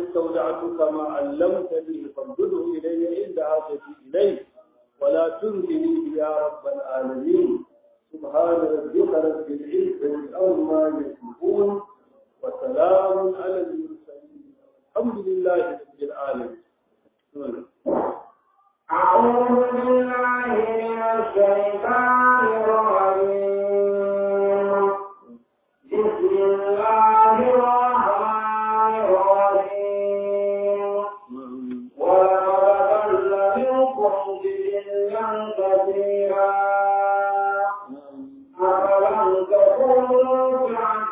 استودعتك ما علمتني فانظره إلي عند حاجتي إليه ولا تنزني يا رب العالمين سبحان ربك رب العزة عما يصفون وسلام على المرسلين الحمد لله رب العالمين أعوذ بالله من الشيطان الرجيم بسم الله الرحمن الرحيم ولقد ضل منكم جبلا كثيرا أفلم تكونوا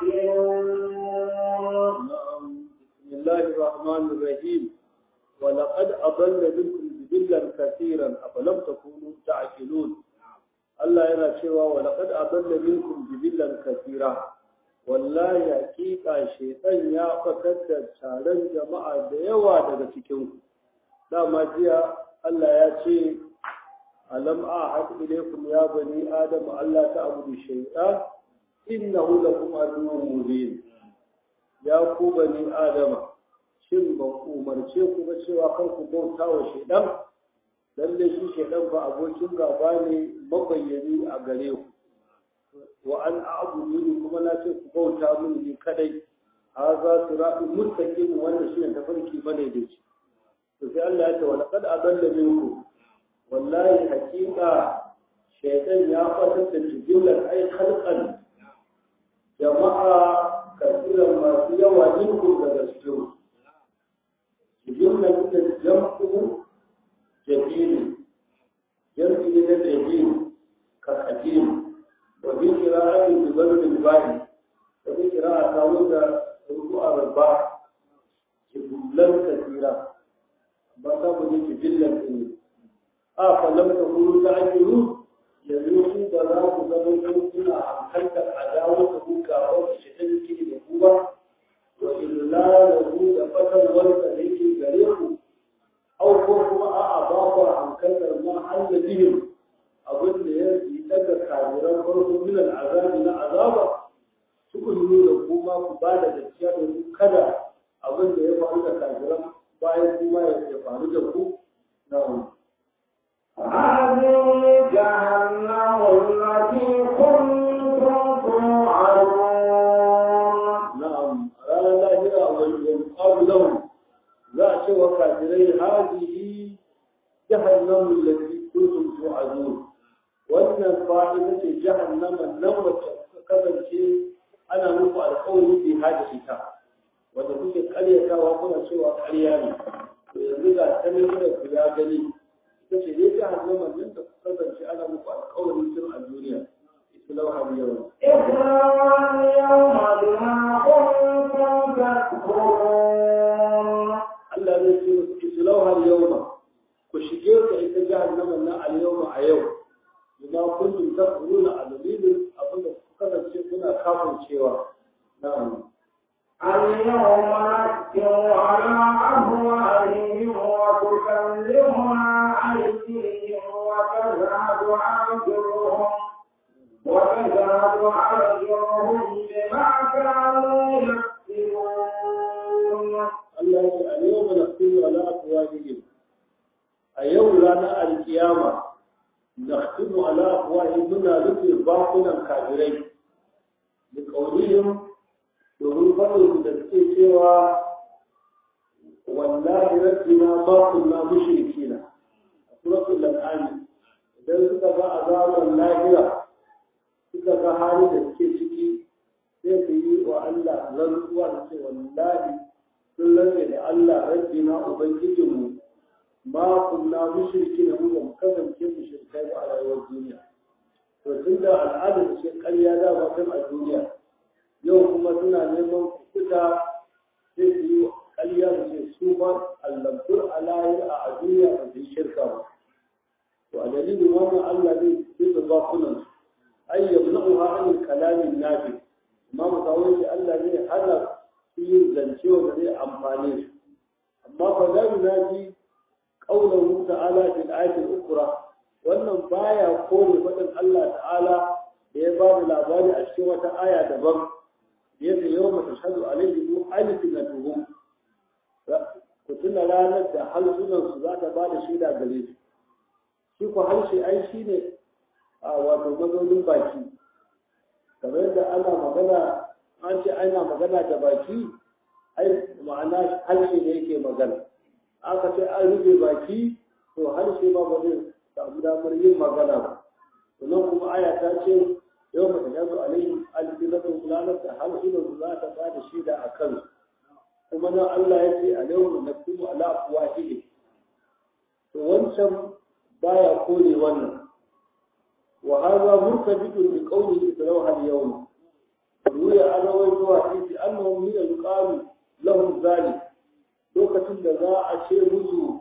تعقلون بسم الله الرحمن الرحيم ولقد أضل منكم جبلا كثيرا أفلم تكونوا تعقلون Allah yana cewa wa laqad adalla minkum jibillan kathira wallahi hakika shaytan ya fatar da taron jama'a da yawa daga cikin ku dama jiya Allah ya ce alam ahad ilaykum ya bani adam Allah ta'budu shaytan innahu lakum aduwwun mubin ya ku bani adama shin ban umarce ku ba cewa kan ku bauta wa shaytan lalle shi shaidan ba abokin gaba ne mabayyani a gare ku wa an a'budu kuma na ce ku bauta mini ni kadai haza siratu mustaqim wanda shi ne tafarki bane da shi to sai Allah ya ce wa laqad adalla minkum wallahi haqiqa shaidan ya fatar da jibilan ai khalqan jama'a kasiran masu yawa minkum daga cikin jibilan da jam'u جميل يرجي إلى الجميل كالحكيم وفي قراءة ببلد الباري وفي قراءة تاويل ركوع الرباع جبلا كثيرا بطاب جبلا كثيرا آه فلم تكونوا تعجلون يزوجوا بلاغ زمن كنا عن خلق العداوة كافر الشيطان كي يقوى وإلا له دفتر ولد ليس غريبه أو كما أعضاف عن كثر ما حل بهم أظن يتبع كابرا فرص من العذاب إلى عذاب تقول له كما كبالة الشيء كذا أظن يفعل كابرا باية كما يفعل له نعم هذه جهنم التي كنتم توعدون نعم رانا لاهرة والقول لهم ذات وكافرين هذه جهنم التي كنتم توعدون wannan fa'ida ce jahannaman nan wacce kasance ana muku alƙawari bi hada ita wanda kuke karyatawa kuna cewa ƙarya ne to yanzu ga ta ne da ku ya gani ita ce dai jahannaman nan da kuka kasance ana muku alƙawari tun a duniya islau har yau اقرأوا اليوم بما كنتم تكفرون Allah zai ce islau har yau ku shige ta ita jahannaman nan al yau a yau bima kuntum tafuruna a dalilin abin da kuka kasance kuna kafin cewa na'am اليوم نختم على أفواههم وتكلمنا أيديهم وتشهد أرجلهم وتشهد أرجلهم بما كانوا يكسبون Allah ya ce a yau mana kuma ala afwahihim a yau ranar alkiyama nakhtimu ala afwahihim muna rufe bakunan kafirai da kaulihim domin faɗin da suke cewa wallahi rabbina ma kunna mushrikina a suratul an'am idan suka ga azaban lahira suka ga hali da suke ciki sai su yi wa Allah rantsuwa da ce wallahi sun rantse da Allah rabbina ubangijinmu ma kunna mushrikina mu ba mu kasance mushrikai ba a rayuwar duniya to tunda al'adar ce ƙarya da ba kan a duniya yau kuma suna neman kuta sai su yi ƙarya da ce su ba allantur alayhi a duniya ba su yi shirka ba to a dalilin wannan Allah zai bisa bakunan su ay yamna'uha an kalamin nafi amma musawai shi Allah zai hana su yin zance wanda zai amfane su amma fa la yunaji qawluhu ta'ala fil ayati al-ukhra wannan baya kore faɗin Allah ta'ala da ya ba da labari a cikin wata aya daban da yake yau mata shahadu alaihi mu alfinatuhum ku tuna ranar da harsunansu za ta ba da shaida gare su shi ko harshe ai shi ne a wato mazaunin baki kamar yadda ana magana an ce ana magana da baki ai ma'ana harshe ne yake magana aka ce an rufe baki to harshe ma ba zai samu damar yin magana ba sannan kuma aya ta ce yau mata ya zo alaihi alfinatu ranar da harsunansu za ta ba da shaida a kansu kuma nan Allah ya ce a yau na kuma ala afwahihim to wancan baya kore wannan wa hadha murtabitun bi qawli islaw al yawm ruya ana wai zuwa fi annahum min yuqalu lahum zalik lokacin da za a ce musu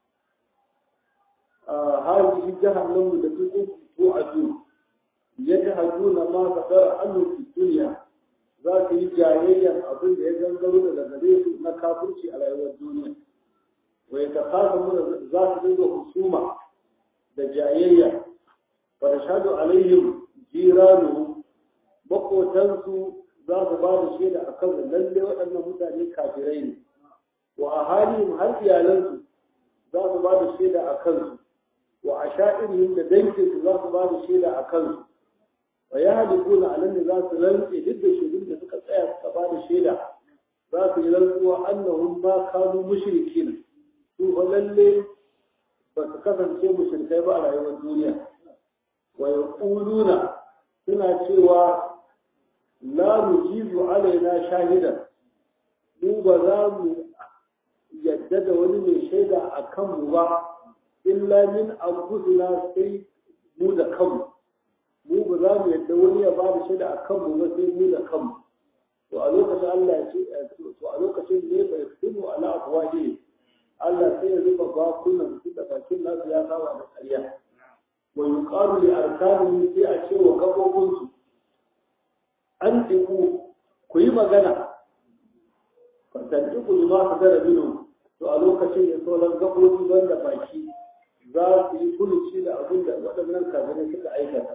هذه جهنم التي توعدون يجهدون ما قدر عنه في الدنيا za su yi jayayyar abin da ya gangaro daga gare su na kafirci a rayuwar duniya wai ta kasa muna za su dinga husuma da jayayya wa da shaɗu alaihim jiranu makotansu za su ba da shaida a kan lalle waɗannan mutane kafirai ne wa a halin har iyalansu za su ba da shaida a kansu wa a sha'irihim da danginsu za su ba da shaida a kansu wa ya halikuna a nan ne za su rantse duk da shaidun da suka tsaya suka ba da shaida za su yi rantsuwa annahum ma kanu mushrikin su fa lalle ba su kasance mushrikai ba a rayuwar duniya wa yaquluna suna cewa la nujizu alaina shahidan mu ba za mu yadda da wani mai shaida a kanmu ba illa min anfusina sai mu da kanmu mu ba za mu yadda wani ya ba da shaida a kanmu ba sai mu da kanmu to a lokacin Allah ya ce to a lokacin ne bai fito ala afwahi Allah sai ya zuba bakunan su da bakin nasu ya saba da ƙarya wa yuqalu li arkanihi sai a ce wa gabobin su an tiku ku yi magana fatantiku lima kadara minu to a lokacin ya sauran gabobi wanda baki za su yi kuluci da abin da waɗannan kafirai suka aikata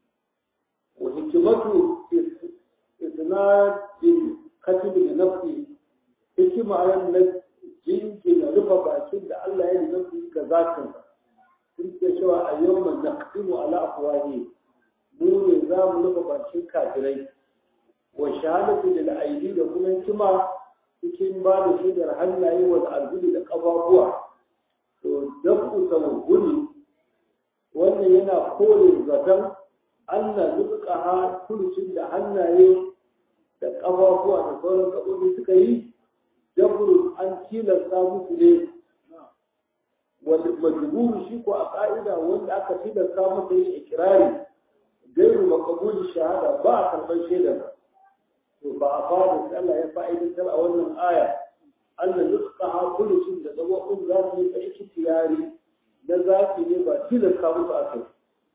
وحكمته إسناد الكتب لنفسه حكمة على النفس جنجن رفع باكين الله يلي نفسه كذاكا تلك شوى اليوم نختم على أفواههم mu ne za mu rufe bakin kafirai wa shahadatu lil aidi da kuma hikima cikin ba da shaidar hannaye wa al'adu da ƙafafuwa to dafu tawhuni wannan yana kore zaton Allah duka ha kulcin da hannaye da ƙafafuwa da sauran gaɓoɓi suka yi jabru an tilasta musu ne wanda majburu shi ko a ƙa'ida wanda aka tilasta masa yin ikirari gairu makabulin shahada ba a karɓar shaidar to ba a fara sai Allah ya fa'idantar a wannan aya Allah duka ha kulcin da gaɓoɓin za su yi aiki tiyari na zafi ne ba tilasta musu a kai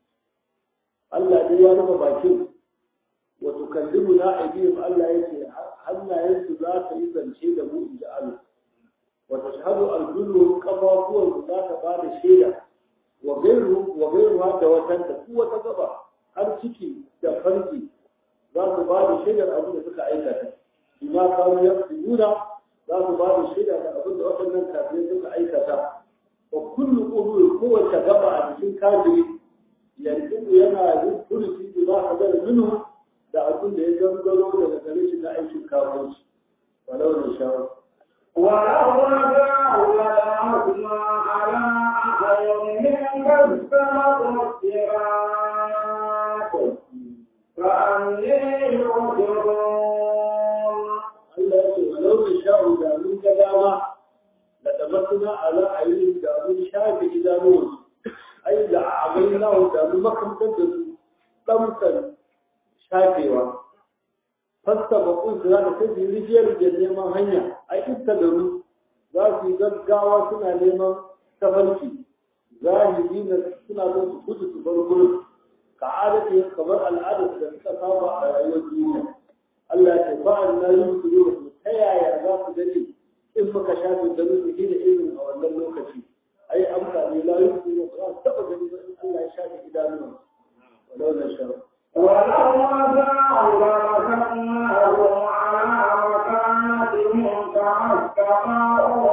Allah dai ya rufe bakin wa tukallimu na aidihim Allah yake hannayensu za ta yi zance da mu inji Allah wa tashhadu al-kullu qafafuwan su za ta ba da shaida wa gairu wa gairu da watan da su wata gaba har ciki da farki za su ba da shaidar abin da suka aikata bima kanu yaquluna za su ba da shaida da abin da waɗannan kafirai suka aikata wa kullu qulu kowace gaba a cikin kafiri yanzu yana yin furuci da ba a zara minu da abin da ya gangaro daga gare shi na aikin kafinci walau da shawar ولو رجعوا لأخذنا على أعينهم كالسماء والسراط فأني يبصرون Allah ya ce walau da sha'u da mun ga dama da tabbatuna ala ayyuka da mun shafe idanuwansu ai da abin nahu da mun makamtar da su ɗamsar shafewa fasta bakun su za ta kai rijiyar da neman hanya a ita da ru za su yi gaggawa suna neman tafarki zahiri na suna son su gudu su bar gurin ka adadi kamar al'adar da suka saba a rayuwar duniya Allah ya ce ba'an na yi su yi ta yaya za su gani in muka shafe da rufe da irin a wannan lokaci ai amfani la yusu ne ba su taba gani ba in Allah ya shafe idanuwa walau na sha ولو رجعوا لمسكناهم على مكانتهم كما استطاعوا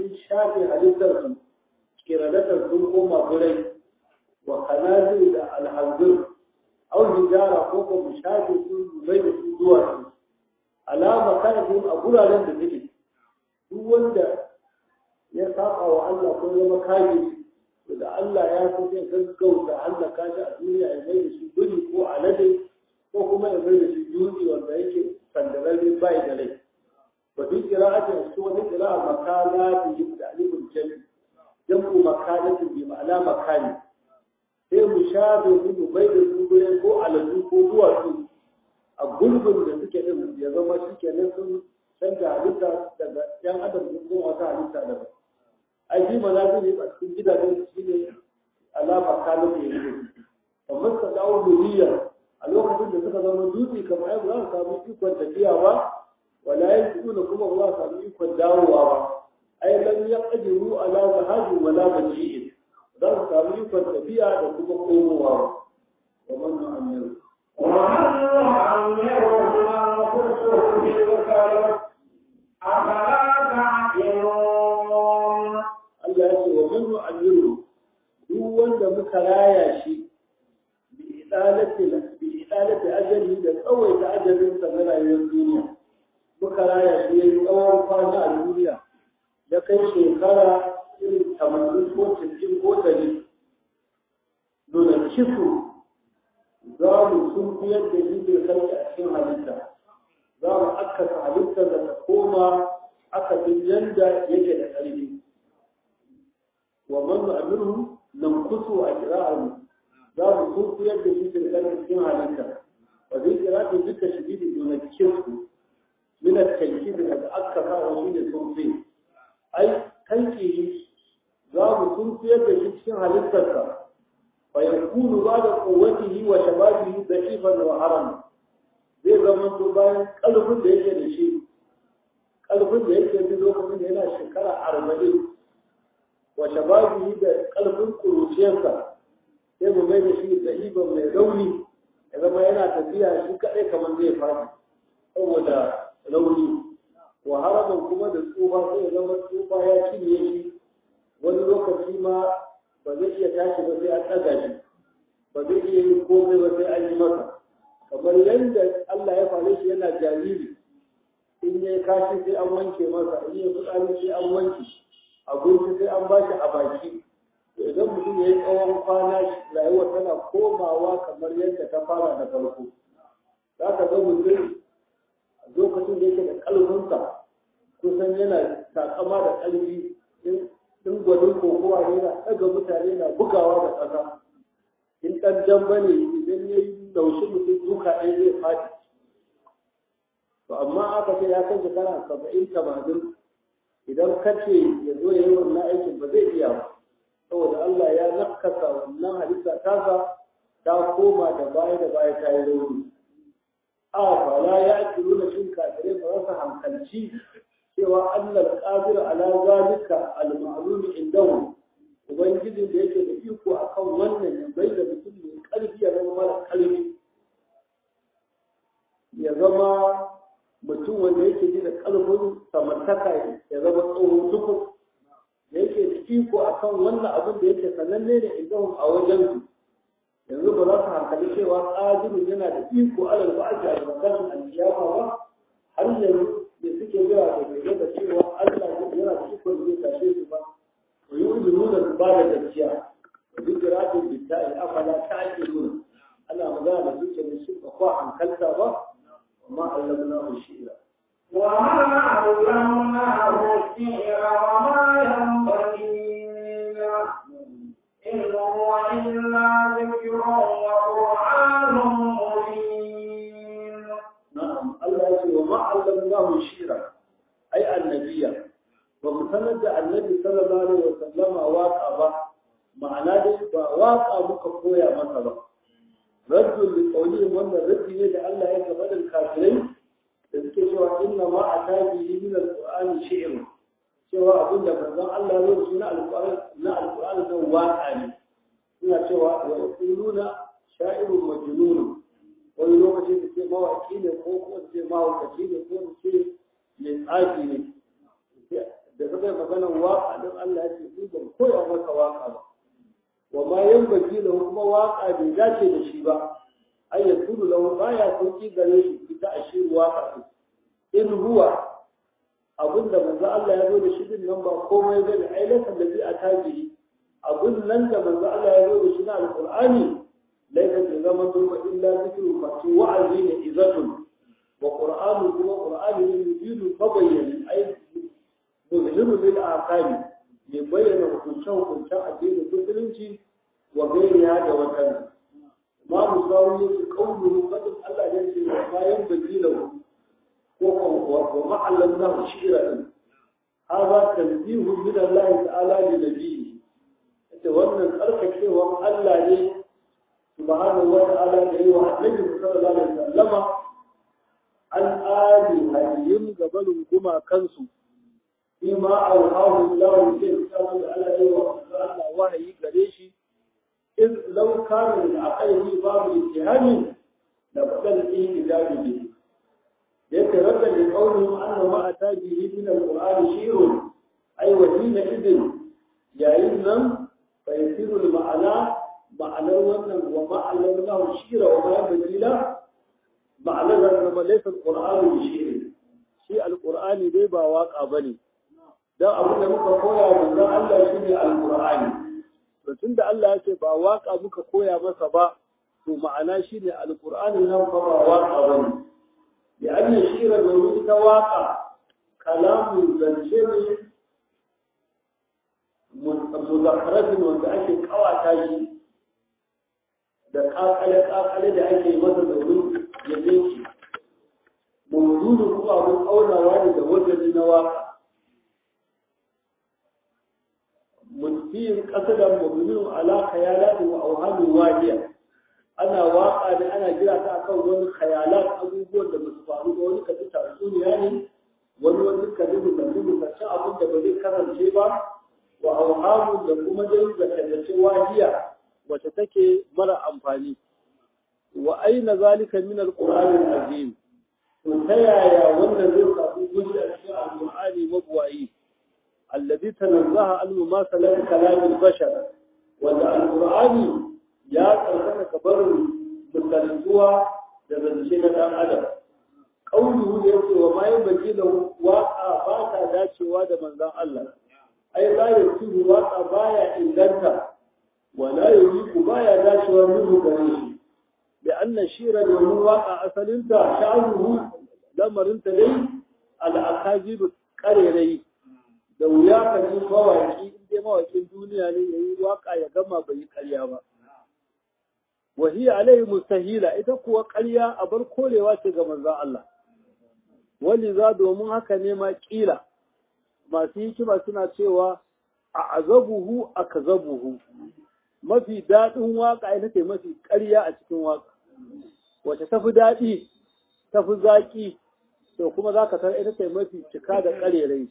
mun shafe halittar su kiradatar sun koma gurai wa kanazir da alhanzir au hijara ko ko mu shafe su mai da su zuwa su alama kanafin a guraren da suke duk wanda ya saba wa Allah ko zama kaji da Allah ya so zai gaggauta Allah kaji a duniya ya mai da shi guri ko alade ko kuma ya mai da shi dutse wanda yake sandararre bai da rai wa duk qira'ati a cikin wani qira'a makana bi da alifun jami jamu makanatin bi ma'ana makani sai mu shafe su mu bai da su gure ko aladu ko duwatsu a gulbin da suke din ya zama shi kenan sun canza halitta daga yan adam sun kuma wata halitta daban ai ji ma za ne a cikin gidajen shi ne alama kalin da yake amma ka dawo duniya a lokacin da suka zama dutse kamar ai ba za su samu ikon tafiya ba wala yanzuna kuma ba za su samu ikon dawowa ba ai lam yaqdiru ala zahabi wala baji'in za su samu ikon tafiya da kuma komowa wa man nu'ammiru ومن نعمره ننقصه في الخلق أفلا تعقلون Allah ya ce wa man nu'ammiru duk wanda muka raya shi bi idalati bi idalati ajali da tsawaita ajalin sa na rayuwar duniya muka raya shi yayi tsawon kwana a duniya da kai shekara irin tamanin ko cikin ko ɗari nuna kifu za mu sun fiyar da shi bai kai a cikin halitta za mu akasa halitta da ta koma akasin yanda yake da ƙarfi wa man nu'amiru nan kusu a kira'ar za mu sun fiyar da shi bai kai cikin halitta wa zai kira ta duka shi da nuna kifu min at-tankid daga akasa wa shi ne sun fi ai kanki za mu sun fiyar da shi cikin halittarsa فيكون بعد قوته وشبابه ضعيفا وهرما zai zama to bayan ƙarfin da yake da shi ƙarfin da yake da lokacin da yana shekara arba'in wa shababi da ƙarfin ƙuruciyarsa sai mu mai da shi da mai rauni ya zama yana tafiya shi kaɗai kamar zai fadi saboda rauni wa haraman kuma da tsufa sai ya zama tsufa ya cinye shi wani lokaci ma ba zai iya tashi ba sai an ɗaga shi ba zai iya yin komai ba sai an yi masa kamar yadda Allah ya fare shi yana jariri in ya kashi sai an wanke masa in ya fitsari sai an wanke abinci sai an bashi a baki to idan mutum ya yi tsawon kwana rayuwa tana komawa kamar yadda ta fara da farko za ka ga mutum a lokacin da yake da ƙalfinsa kusan yana takama da ƙarfi in gwanin kokowa ne na ɗaga mutane na bugawa da ƙasa in ɗan jamba ne idan ya yi laushi mutum duka ɗaya zai faɗi to amma aka ce ya kai shekara saba'in tamanin idan ka ce ya zo ya yi wannan aikin ba zai iya ba saboda Allah ya nakasa wannan halitta tasa ta koma da baya da baya ta yi rauni a fala ya ake nuna shin kafirai ba za su hankalci cewa Allah qadir ala zalika al-ma'lum indahu ubangiji da yake da iko akan wannan ya bai da mutum mai karfi ya zama mara karfi ya zama mutum wanda yake ji da karfin samartaka ya zama tsohon tukur da yake da iko akan wannan abin da yake sananne ne indahum a wajen su yanzu ba za su hankali cewa qadirun yana da iko alal ba'ati al-makasin al-qiyama ba har yanzu da suke yawa da ke da cewa Allah yana da iko da zai tashe su ba wa yi nuna su ba da gaskiya wa duk ratin bitta'i afala ta ake nuna ana magana da suke da shi ba kwa hankalta ba amma Allah na mu shi'ira وما علمناه الشعر وما ينبغي له إن هو إلا ذكر وقرآن مبين na'am Allah ya ce wa ma allamnahu shi'ra ai annabiya ba mu sanar da annabi sallallahu alaihi wa sallama waka ba ma'ana dai ba waka muka koya masa ba raddul li qawlihim wannan raddi ne da Allah ya gaba da kafirai da suke cewa inna ma atabi min alqur'ani shi'r cewa abinda manzon Allah ya yi na alqur'ani na alqur'ani da waka ne suna cewa wa yaquluna sha'irun majnun wani lokaci da ce mawaki ne ko kuma ce mawakaci ne ko da ce mai tsafi ne da suka yi maganar waka don Allah ya ce ni ban koya maka waka ba wa ma yanbaghi lahu kuma waka bai dace da shi ba ay yakunu lahu baya sauki gare shi ita a shi waka in huwa abinda manzo Allah ya zo da shi din nan ba komai bane ai lakan da bi a taji abun nan da manzo Allah ya zo da shi na alqur'ani laika bi zaman ba illa zikru fa wa'azi ne izatun wa qur'anu kuma qur'ani ne yujidu fabayyan ai muzhiru lil aqali mai bayyana hukuncen hukuncen addinin musulunci wa gairiya da watan ma musawi yake kaulu fadin Allah ya ce wa bayan bajilahu ومعلمناه شعرا هذا تنبيه من الله تعالى لنبيه انت wannan tsarkakewan Allah ne subhanahu wa ta'ala da yi wa annabi sallallahu alaihi wasallam an ali hayyim gabalun kuma kansu bima auhahu Allah ke sabu da Allah ya wa Allah wahayi gare shi in law kana min aqaihi babu ittihami la badal ihtijabi bihi يتردد لقولهم أن ما أتى به من القرآن شيء أي وحين إذن يعلم فيصير المعنى معنى ونن وما علمناه الشير وما ينبغي له معنى لما ليس القرآن بشيء شيء القرآن دي با واقع بني dan abin da muka koya manzon Allah shine alqur'ani to tunda Allah ya ce ba waka muka koya masa ba to ma'ana shine alqur'ani nan fa ba waka bane لأن الشير الذي تواقع كلام زنشر مذكرة wanda ake kawata shi da kakale-kakale da ake masa domin ya zai mawuzudu kuma abin aunawa ne da wajen na waka mutfiyin kasadan mabinin alaka ya lati wa auhamin wajiya ana waka da ana jira ta akan wani khayalat abubuwan da basu faru ba wani kaji tatsuniya ne wani wani kaji mutum mutum abin da ba zai karance ba wa auhamu da kuma dai da kallace wajiya wacce take mara amfani wa aina zalika min alqur'ani alazim to ta yaya wannan zai samu gushi a cikin alqur'ani mabuwayi alladhi tanazzaha an mumasalat kalam albashar wanda alqur'ani ya karkata kabarin misalantuwa da zance na dan adam kaulu da yake wa ma baki da waka ba ta dacewa da manzon Allah ai la yasiru waka baya inganta wala yuliku baya dacewa minhu gare shi bi anna shira da waka asalinta sha'ruhu lamarinta dai al-akazib karerai da wuya ka ji mawaki in dai mawakin duniya ne yayi waka ya gama bai yi karya ba wa hiya alaihi mustahila ita kuwa karya a bar kolewa ce ga manzon Allah wani za domin haka ne ma kila masu hikima suna cewa a azabuhu a kazabuhu mafi daɗin waka ita ce mafi ƙarya a cikin waka wace tafi daɗi tafi zaƙi to kuma za ka ita ce mafi cika da ƙarerai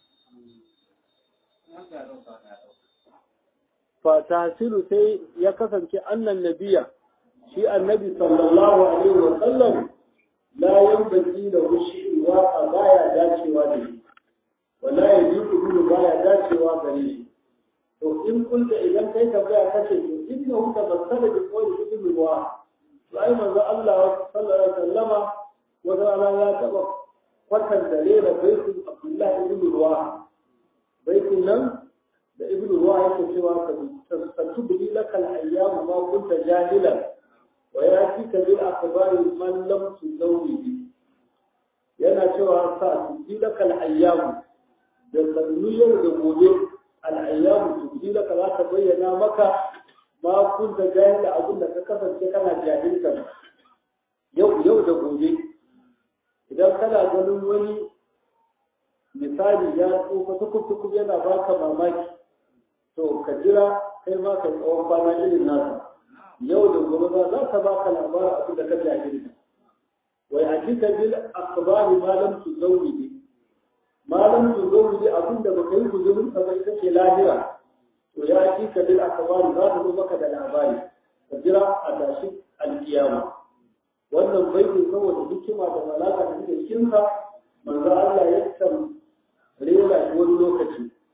fatasilu sai ya kasance annan nabiya shi annabi sallallahu alaihi wa sallam la yanbaghi da wushi wa baya dacewa da shi wala yajibu baya dacewa gare shi to in kunta idan kai tambaya kace to inna hu tabassala bi qawli ibn wa to ai manzo Allah sallallahu alaihi wa sallama wata rana ya taba kwatan da rera baitin Abdullahi ibn Ruwa baitin nan da ibn Ruwa yake cewa ka tatubbi lakal ayyamu ma kunta jahilan wa yatika bil akhbari man lam tuzawi yana cewa sa tubbi lakal ayyamu da sannu yau da gobe al ayyamu tubbi laka za ta bayyana maka ma kunta jahila abin da ka kasance kana jahilta yau yau da gobe idan kana ganin wani misali ya tsofa tukub yana baka mamaki to ka jira kai ma ka tsawon kwana irin nasa yau da gobe ba za ka baka labarin abin da ka jahilta wai hakika bil akhbari ma lam tuzawwidi ma lam tuzawwidi abin da baka yi guzurin sa bai kace lahira to ya hakika bil akhbari za ta zo maka da labari ka jira a tashi alkiyama wannan baitin saboda hikima da malaka da take cikin sa manzo Allah ya san rera shi wani lokaci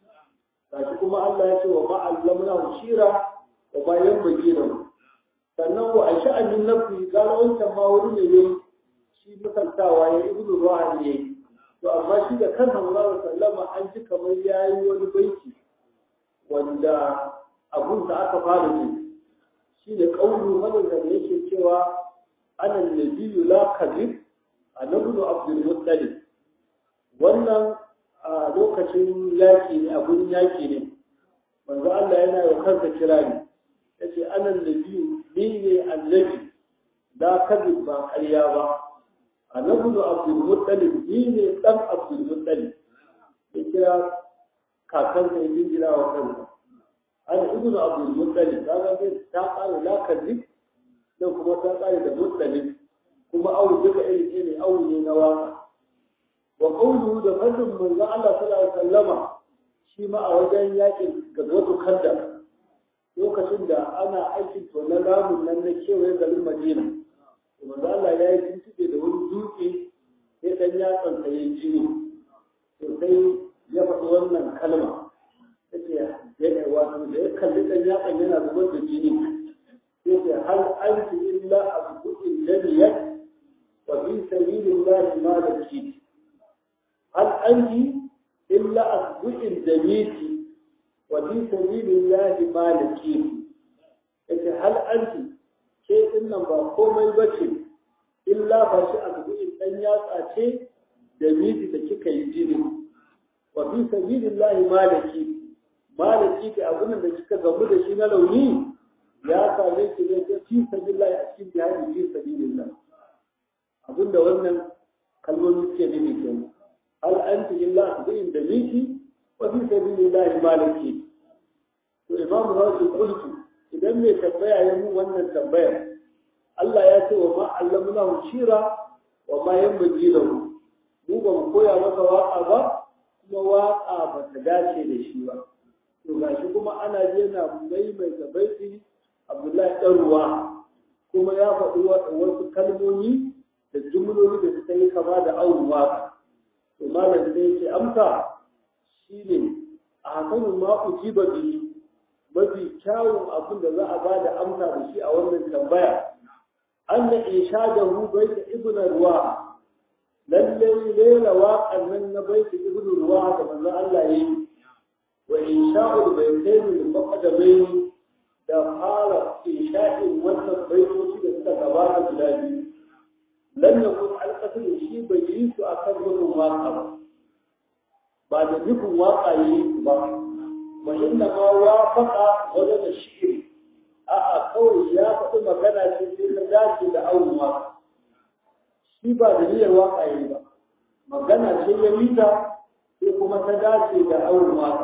gashi kuma Allah ya ce wa ma allamna shira wa ma yanbaghi lahu sannan wa a sha'anin nafi gano wancan ma wani ne yayi shi mutantawa ya ibnu ruhan ne to amma shi da kansa Muhammad sallama an ji kamar yayi wani baiti wanda abun da aka fara ji shi da kaulu madanda da yake cewa ana nabiyyu la kadhib annabi abdul muttalib wannan a lokacin yaki ne abun yaki ne manzo Allah yana yi kansa kirari yace ana nabiyyu ni ne annabi la kadhib ba ƙarya ba annabi abdul muttalib ni ne dan abdul muttalib ya kira kakansa ya jinjira wa kansa ana ibnu abdul muttalib kaga sai ta kare la kadhib dan kuma ta kare da muttalib kuma awu duka iri ne awu ne na waka wa qawluhu da fadin manzo Allah sallallahu alaihi wasallama shi ma a wajen yakin gazwatu kanda lokacin da ana aikin tonon ramun nan na kewaye garin Madina manzo Allah ya yi tuntube da wani dutse sai dan yatsan sa yayi jini to sai ya faɗi wannan kalma yace ya wato da ya kalli dan yatsan yana zubar da jini yace hal anti illa abdu'in ladiyat wa fi sabilillahi ma lakit hal anti illa abdu'in damiti wa fi sabilillahi ma lakit yace hal anti ke din nan ba komai bace illa ba shi abdu'in dan yatsa ce damiti da kika yi jini wa fi sabilillahi ma lakit malaki da abin da kika gamu da shi na launi ya same ki ne ta fi sabilillah a cikin jihadi fi sabilillah abinda wannan kalmomi suke nufi kenan hal anti illa tu'in da miki wa fi sabilillah malaki to imam rasul qultu idan mai tambaya ya mu wannan tambayar Allah ya ce wa ma allamnahu shira wa ma yanbaghi lahu mu ba mu koya masa waka ba kuma waka ba ta dace da shi ba to gashi kuma ana yana maimaita baiti Abdullahi ɗan ruwa kuma ya faɗi wasu kalmomi da jumloli da suka yi kama da awon waka to malam sai ce amsa shine a hakanin ma ujiba bihi mafi kyawun abin da za a ba da amsa da shi a wannan tambaya an da ishadahu baita ibn ruwa lallai lela waƙan nan na baita ibn ruwa da manzon Allah yayi وإنشاء البيتين المقدمين da fara insha'in wannan baitoci da suka gabata guda biyu lam yakun alqasd shi bai yi su akan gudun waka ba ba da nufin waka yi su ba wa inna ma wafaqa wajen da shi'iri a a kawai ya faɗi magana ce sai ta dace da awon waka shi ba da niyyar waka yi ba magana ce ya mita sai kuma ta dace da awon waka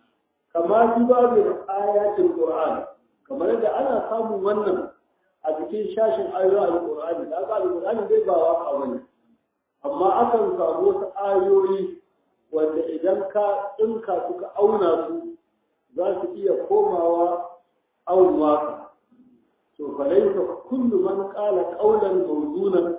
kama fi babin ayatul Qur'an kamar da ana samun wannan a cikin shashin ayoyin Al-Qur'ani da ga Al-Qur'ani zai ba waka bane amma akan samu wasu ayoyi wanda idan ka tsinka suka auna su za su iya komawa awon waka to fa laysa kullu man qala qawlan mawdunan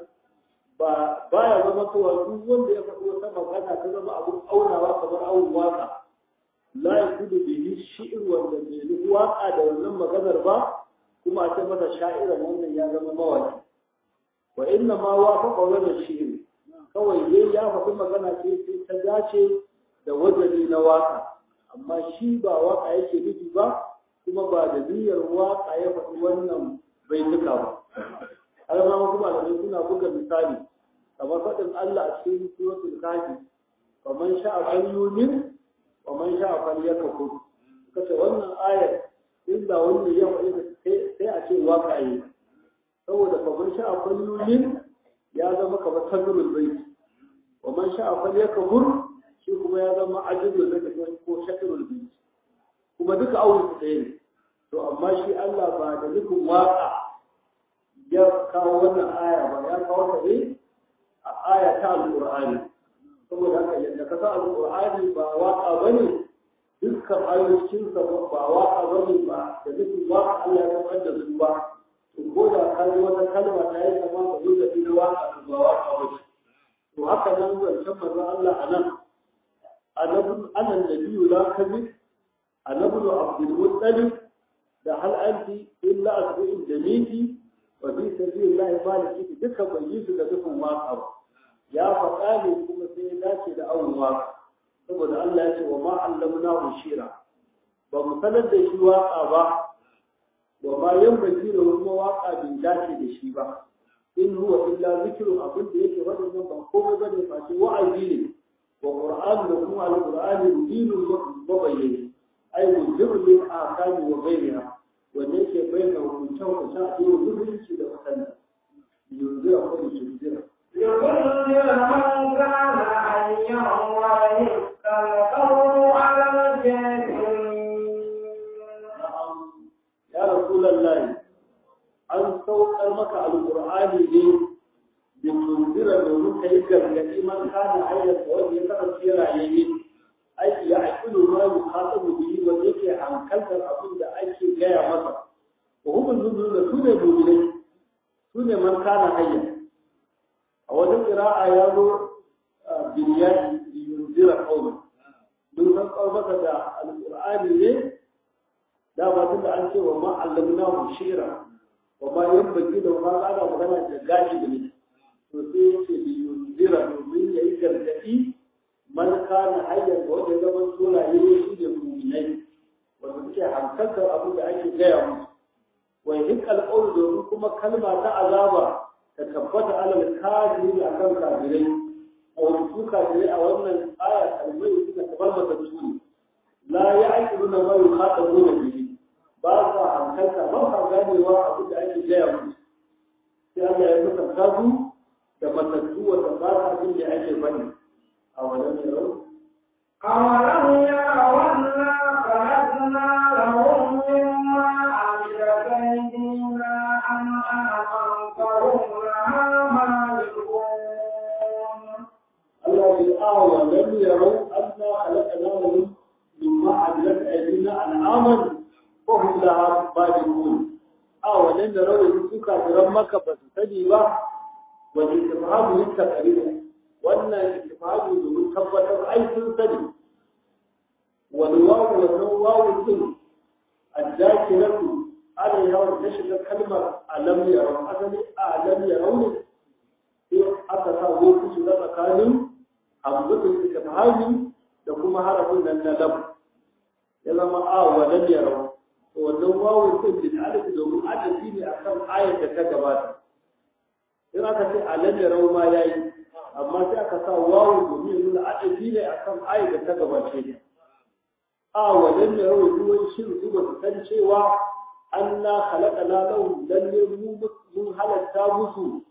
ba baya zama cewa duk wanda ya faɗi wata magana ta zama abun aunawa kamar awon waka la yakudu bihi shi'r wanda bai nufi waka da wannan maganar ba kuma a ce masa sha'iran wannan ya zama mawaki wa inna ma wafaqa wala shi'r kawai yayi ya faɗi magana ce sai ta dace da wazani na waka amma shi ba waka yake nufi ba kuma ba da niyyar waka ya faɗi wannan baituka ba har ma wasu malamai suna buga misali kamar faɗin Allah a cikin suratul kafi faman sha'a falyumin wa man sha fal yakfur kace wannan ayar inda wanda ya faɗi sai a ce waka yi saboda fa man sha fal yumin ya zama kamar tanurul bait wa man sha fal yakfur shi kuma ya zama ajibul bait ko shakirul bait kuma duka awun su ɗaya ne to amma shi Allah ba da nufin waka ya kawo wannan aya ba ya kawo ta ne a aya ta alqur'ani saboda haka yadda ka sa alƙur'ani ba waƙa ba ne dukkan ayoyinsa ba waƙa ba ne ba da nufin waƙa Allah ya kamar da su ba to ko da ka yi wata kalma ta yi kama ba zai tafi na waƙa ba waƙa ba ce to haka nan zancen manzon Allah a nan annabin anan da biyu la kazi annabi abdul muttalib da hal anti illa asbu'in jamiti wa fi sabilillahi maliki dukkan bai yi su da dukkan waka ba ya faɗa ne kuma sai ya dace da awon waka saboda Allah ya ce wa ma allamna shira ba mu sanar da shi waka ba wa ma yan baki da kuma waka bai dace da shi ba in huwa illa zikrun abin da yake wadannan ba komai bane face wa'azi ne wa qur'an da kuma al-qur'ani dinun mabayyani ai mujibul lil ahkami wa ghayriha wanda yake bayyana hukuncen hukuncen a cikin musulunci da wasanni yunzira ko yunzira يضل من كان حيا ويحكى القول على الكافرين ya rasulullahi an saukar maka alqur'ani ne da tunzira domin kai gargadi man kana ayyata wanda ya kasance rayayye ai ya aqilu ma yuqatabu bihi wa yake hankaltar abin da ake gaya masa wa hukun nuzul da sune mu'minai sune man kana hayya a wajen qira'a ya zo binyani yunzira qauman mun san maka da alqur'ani ne da ba tunda an ce wa ma allamnahu shi'ra wa ma yanbaghi da ma ana magana da gashi da ne to sai yace bi yunzira domin yayi gargadi man kana hayyan da wanda zaman solaye shi da mu'minai wanda suke hankaltar abin da ake gaya musu wa hikkal qawl domin kuma kalma ta azaba ta tabbata alal kafiri akan kafirai a wani su kafirai a wannan aya kalmai suka tabar masa tuni la ya'qiluna ma yukhatabuna bihi ba sa hankalta ba sa ganewa abin da ake gaya musu sai Allah ya kusanta su da matattu wanda ba sa abin da ake bani a wannan yau أولم يروا أنا خلقنا لهم مما عملت أيدينا أنعاما فهم لها مالكون Allah ya awa lam yarau anna khalaqna lahum mimma amilat aydina an'aman fa hum laha balighun awa lam yarau su kafiran maka ba su sani ba wa istifhamu litaqrir wannan istifhamu domin tabbatar ai sun sani wal wawu wa wawu din الذاكرة عليها وتشغل كلمة ألم يروا أصلي ألم يروا sai aka sa wofi su na tsakanin hamzatul istifhami da kuma harafin nan na lam ya zama a wa lam yarau to wannan wawu din bil alif domin adafi ne akan ayat da ta gabata in aka ce a lam yarau ma yayi amma sai aka sa wawu domin nuna adafi ne akan ayat da ta gabace ne a wa lam yarau duwan shin su ba su san cewa anna khalaqana lahum lalle mu mun halatta musu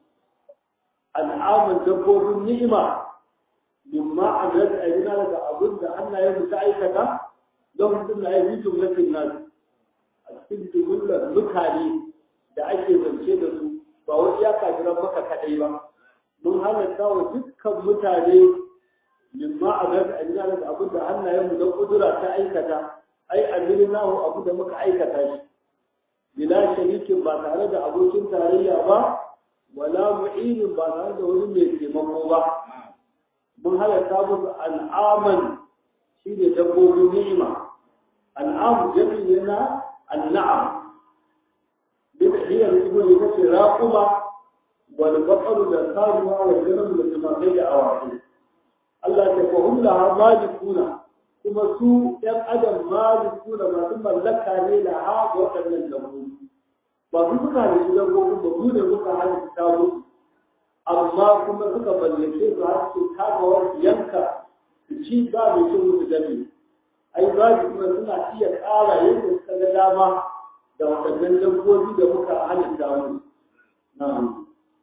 al'amun dabbobin ni'ima mimma amilat aydina daga abin da hannayen mu ta aikata don mutum na yi jumlatin nan a cikin jumlar mutane da ake zance da su ba wani ya kafiran maka kadai ba mun halatta wa dukkan mutane mimma amilat aydina daga abin da hannayen mu don kudura ta aikata ai amilnahu abu da muka aikata shi bila sharikin ba tare da abokin tarayya ba wala mu'inin ba tare da wani mai taimako ba mun halatta musu al'aman shi ne dabbobin ni'ima al'am jami ne na al'am duk hiyar ibn ita ce raquma wal baqaru da saruwa wa ganam da tumakai da awaki Allah ta fa hum laha malikuna kuma su ɗan adam malikuna masu mallaka ne da ha waɗannan dabbobi ba su suka da shi dabbobin ba mu ne muka halitta musu amma kuma suka mallake su har su kama wani yanka su ci ba mai cin musu dami ai ba su kuma suna iya ƙara yadda suka ga dama da waɗannan dabbobi da muka halitta musu na'am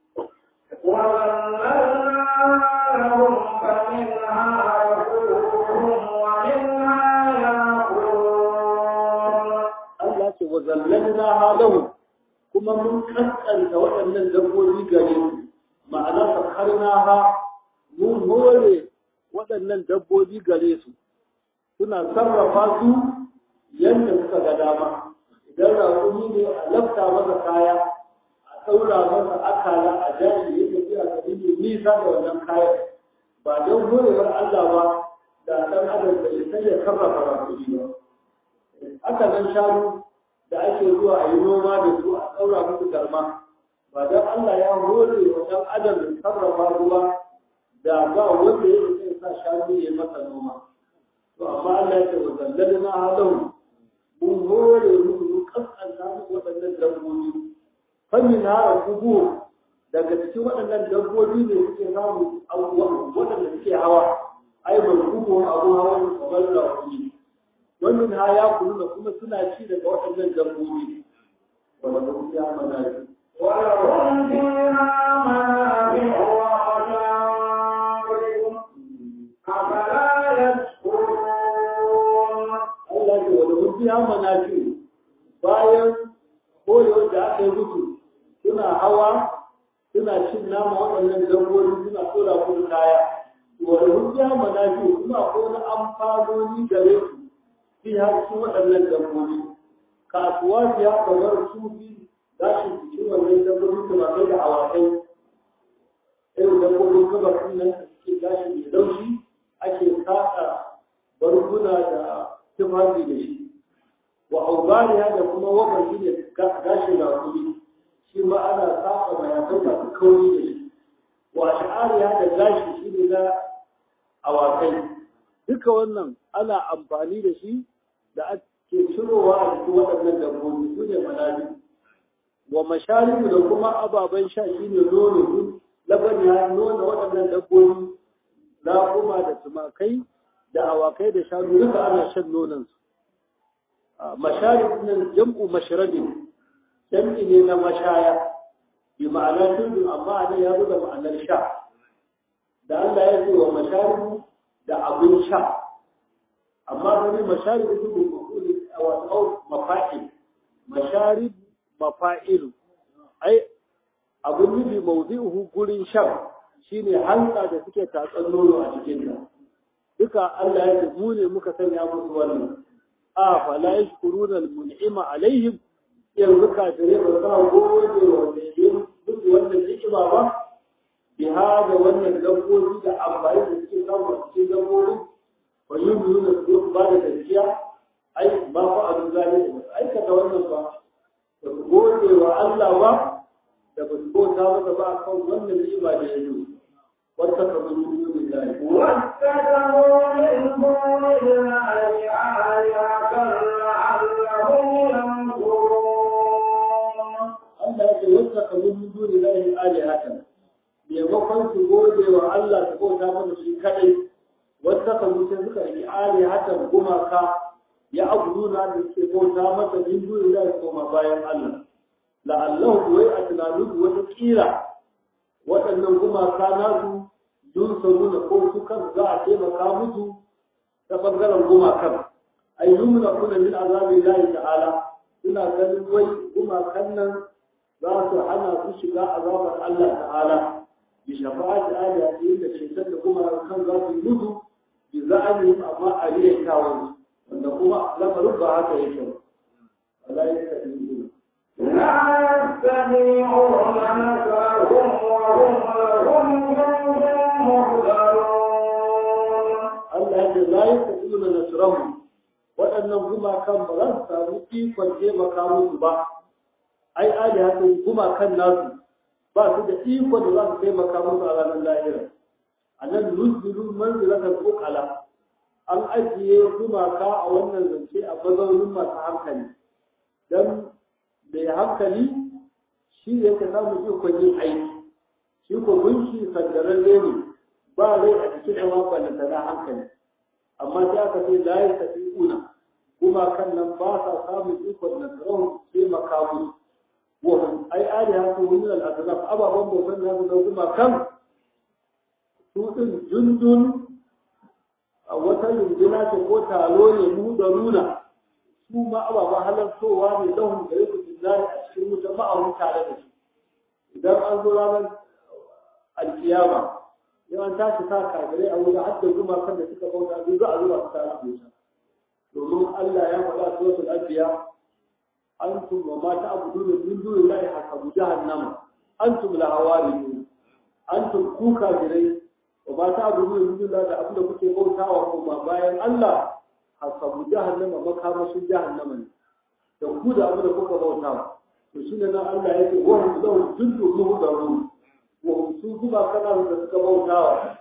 وظللنا لهم فمنها ركوبهم ومنها يأكلون Allah ce wa zallalna halahu kuma mun kaskanta waɗannan dabbobi gare su ma'ana sakarna ha mun hore waɗannan dabbobi gare su suna sarrafa su yadda suka ga dama idan raƙumi ne a lafta masa kaya a ɗaura masa akala a jari ya tafiya ka yi nisa da wannan kayan ba don horewar Allah ba da ɗan adam bai sai ya sarrafa raƙumi ba haka nan shanu da ake zuwa a yi noma da su a ɗaura musu garma ba don Allah ya hore wa ɗan adam da sarrafa ruwa da ba wanda ya zai sa shanu ya masa noma to amma Allah ya ce wa zallal na halau mun hore musu mun kaskanta musu waɗannan dabbobi fannin hara kubu daga cikin waɗannan dabbobi ne suke samu waɗanda suke hawa ai ban kubu abu hawa ne kamar da kuɗi wannan ha ya kulu kuma suna ci daga waɗannan dabbobi wanda ba ya mana shi ولهم فيها منافع ومشارب أفلا يشكرون Allah ce wanda mun biya manafi bayan koyo da aka yi musu suna hawa suna cin nama waɗannan dabbobi suna tsora kuma kaya wanda mun biya manafi kuma akwai wani amfanoni gare su fi har su waɗannan dabbobi kasuwa biya kamar su bi gashin jikin wannan dabbobi da masu da awakai irin dabbobin gaba nan da suke gashi mai laushi ake saka barguna da tufafi da shi wa aubariya da kuma wabar shi ne gashin rakumi shi ma ana saka mayafai masu kauri da shi wa sha'ariya da gashi shi ne na awakai duka wannan ana amfani da shi da ake cirowa a cikin waɗannan dabbobi su ne manabi wa masharibu da kuma ababen sha shi ne nono labani ya nuna waɗannan dabbobi kuma da tumakai da awakai da shanu duka ana shan nonansu masharib nan jam'u mashrabin jam'i ne na mashaya bi ma'ana tudu amma ne ya zo da ma'anar sha da Allah ya ce wa masharibu da abin sha amma wani masharibu su bi mafuli a wasu mafa'il masharib mafa'ilu ai abin nufi mawdi'uhu gurin shan shine hanta da suke tatsan nono a cikin ta duka Allah ya ce mu ne muka sanya musu wannan a fa la yashkuruna al-mun'ima alaihim yanzu kafirai ba za su gode wa wanda ya duk wannan ni'ima ba bi hada wannan dabbobi da amfani da suke samu a cikin dabbobi wa yuminu su ba da gaskiya ai ba fa abu zalimi ba aikata wannan ba ba su gode wa Allah ba da ba su bauta masa ba kan wannan ni'ima da ya yi wata kamar yi ne da واتخذوا من دون الله آلهة لعلهم ينصرون Allah ya ce wata kamar yi duni na yin alihatan maimakon su gode wa Allah su bauta masa shi kadai wata kamar sai suka yi alihatan gumaka ya abuduna da suke bauta masa min duni na koma bayan Allah la'allahu wai a tunanin wata kila waɗannan gumaka nasu dun samu da ko su kan za a taimaka musu ta ɓangaren gumakan ai yumna kuna min azabi lahi ta'ala suna ganin wai gumakan nan za su hana su shiga azabar Allah ta'ala bi shafa'ati ayati da cetar da gumakan za su yi mutu bi za'ani amma a riya kawai wanda kuma lamarin ba haka yake ba Allah ya sani لا يستطيعون نصرهم وهم لهم جند محضرون Allah ya ce la yi tafi na nasirahu waɗannan gumakan ba za su samu ikon taimaka musu ba ai ali haka gumakan nasu ba su da ikon da za su taimaka musu a ranar lahira a nan nuzulu manzilatar kokala an ajiye gumaka a wannan zance a mazaunin masu hankali don mai hankali shi yake samun ikon yin aiki shi ko gunshi sandararre ne ba rai a cikin yawa ballanta na hankali amma sai aka ce la ya tafi una kuma kan nan ba sa samun ikon na tsaron sai makamu wahum ai ali haka wani al'adunaf ababen bautan da na kuma kan su ɗin jundun a wata yunduna ce ko talo ne mu da nuna su ma ababen halartowa ne lahun da yake billahi a cikin wuta ma'aun tare da su idan an zo ranar alkiyama yawan tashi sa kafirai a wurin hadda zuma kan da suka bauta biyu za a zuba su tare wuta domin Allah ya faɗa suratul anbiya antum wa ma ta'buduna min dunillahi hasabu jahannama antum la hawariyun antum ku kafirai wa ma ta'buduna min dunillahi da abin da kuke bautawa ko ba bayan Allah hasabu jahannama makamashin jahannama ne da ku da abu da kuka bauta to shi ne nan Allah ya ce wa hum lahu jundu muhdarun wa hum su kuma kana da suka bautawa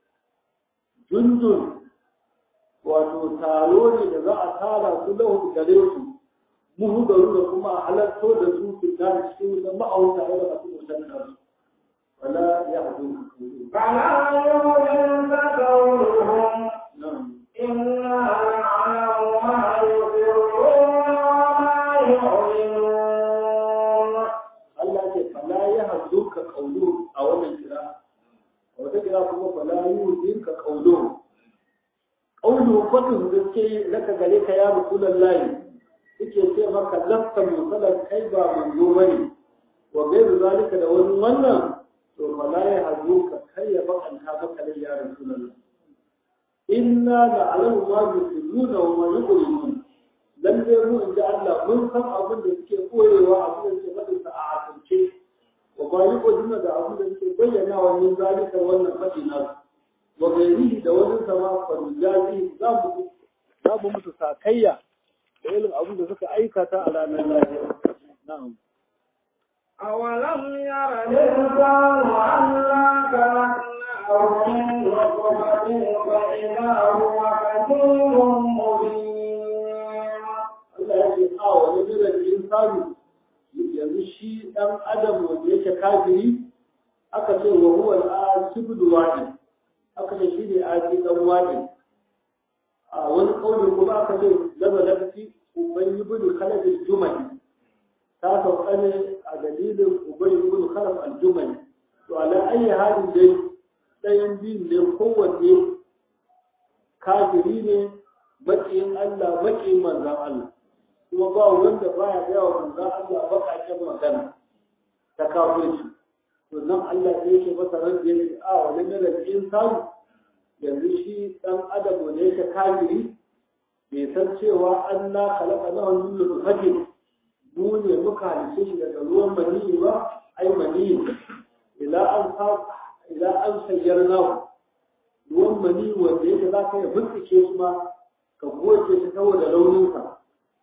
jundun wato taro ne da za a tara su lahu gare su muhdaru da kuma halarto da su su da cikin da ma'auta da masu mutan da wala ya hadu فلا يعجبك قولهم na'am إنا نعلم ما يسرون وما يعلنون Allah ce fala ya hazu ka kaulu a wannan kira a wata kira kuma fala yi ka kaulu kaulu fadin da ke laka gare ka ya rasulullahi suke ce maka lafta musalar kai ba manzo bane wa gairu zalika da wani wannan to fala ya hazu ka kai ya bakanta maka da ya rasulullahi inna la alamu ma yusirruna wa ma yuqrinun dan dai mu inda Allah mun san abin da suke koyewa abin da suke faɗin sa a asance wa ba yi kodina da abin da suke bayyana wa min zalika wannan faɗi na wa gairihi da wani sama farujazi za mu za mu mutu sakayya da irin abin da suka aikata a ranar lafiya na'am أولم ير الإنسان أنا خلقناه من نطفة فإذا هو خصيم مبين Allah ya ce a wani jiran insani yanzu shi ɗan adam wanda yake kafiri aka ce wa huwa al-asibul wadi aka ce shi ne aji dan wadi a wani kauli kuma aka ce lama lafi uban ibn khalaf al-jumali ta sauka ne a dalilin uban ibn khalaf al-jumali to ala ayi halin dai ɗayan biyun ne kowanne kafiri ne maƙiyin Allah maƙiyin manzan Allah kuma ba wanda baya gaya wa manzan Allah baƙaƙen magana ta kafirci to nan Allah sai yake masa ran da yake a wani ne da insan yanzu shi dan adam ne yake kafiri bai san cewa Allah khalaqa na wannan nutfatin mu ne muka halice shi daga ruwan maniyi ba ai maniyi ila an sa ila an sayyarna ruwan maniyi wanda yake za ka yi bincike shi ma ka goce shi saboda rauninsa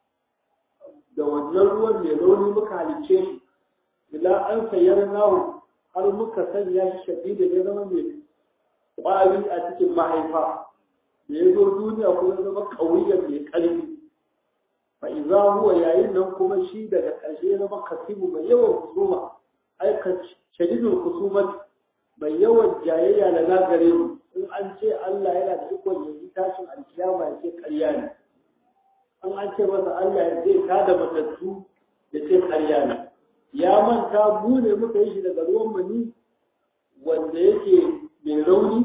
da wannan ruwan mai rauni muka halice shi ila an sayar nahu har muka sanya shi shafi da ya zama mai ƙwari a cikin mahaifa da ya zo duniya kuma ya zama ƙauyar mai ƙarfi fa iza huwa yayin nan kuma shi daga ƙarshe ya zama kasimu mai yawan kusuma ai ka shadidul kusumat mai yawan jayayya da na gare mu in an ce Allah yana da ikon yanzu tashin alkiyama ya ce ƙarya ne an an ce masa Allah ya ce ta da matattu ya ce ƙarya ne ya manta mu ne muka yi shi daga ruwan mani wanda yake mai rauni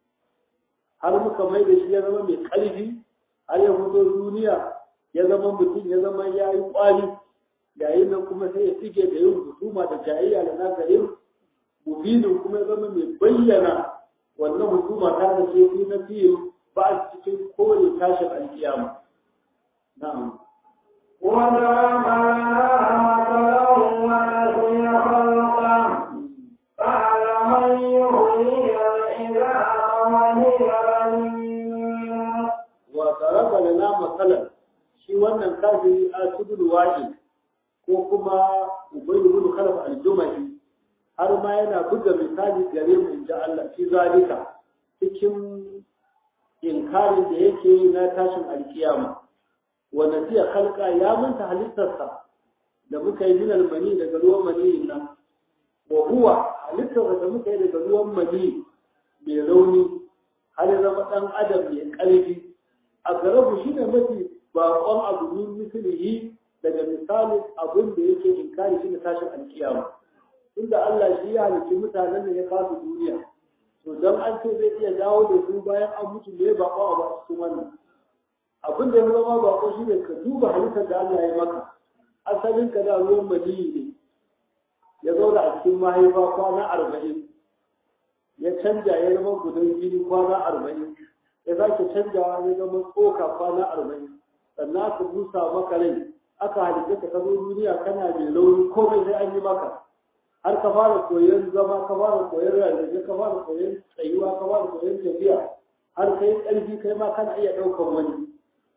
har muka mai da shi ya zama mai ƙarfi har ya fito duniya ya zama mutum ya zama ya yi ƙwari yayin nan kuma sai ya tsige da yin husuma da jayayya da na gare mubinin kuma ya zama mai bayyana wannan hukuma ta da ce fi na fiye ba a cikin kore tashin alkiyama na'am وضرب لنا مثلا ونسي خلقه قال من يحيي العظام وهي رميم wa taraba lana masalan shi wannan kafiri a tudul wa'i ko kuma ubay ibn khalaf al-jumahi har ma yana buga misali gare mu inda Allah fi zalika cikin inkarin da yake yi na tashin alkiyama wa nasiya khalqa ya manta halittarsa da muka yi min mani daga ruwan mani nan wa huwa halittarsa da muka yi daga ruwan mani mai rauni har ya zama dan adam mai ƙarfi a garabu shi ne mafi baƙon abu min mislihi daga misalin abin da yake inkari shi ne tashin alkiyama inda Allah shi ya halicci mutanen da ya kasu duniya to don an ce zai iya dawo da su bayan an mutu ne baƙo a basu cikin wannan abin da ya zama baƙo shi ne ka duba halittar da Allah ya maka asalin ka da ruwan maniyi ne ya zauna a cikin mahaifa kwana arba'in ya canja ya zama gudan jini kwana arba'in ya sake canjawa ya zama tsoka kwana arba'in sannan aka busa maka rai aka halitta ka ka zo duniya kana mai launi komai sai an yi maka har ka fara koyon zama ka fara koyon rarrafe ka fara koyon tsayuwa ka fara koyon tafiya har kai ƙarfi kai ma kana iya ɗaukan wani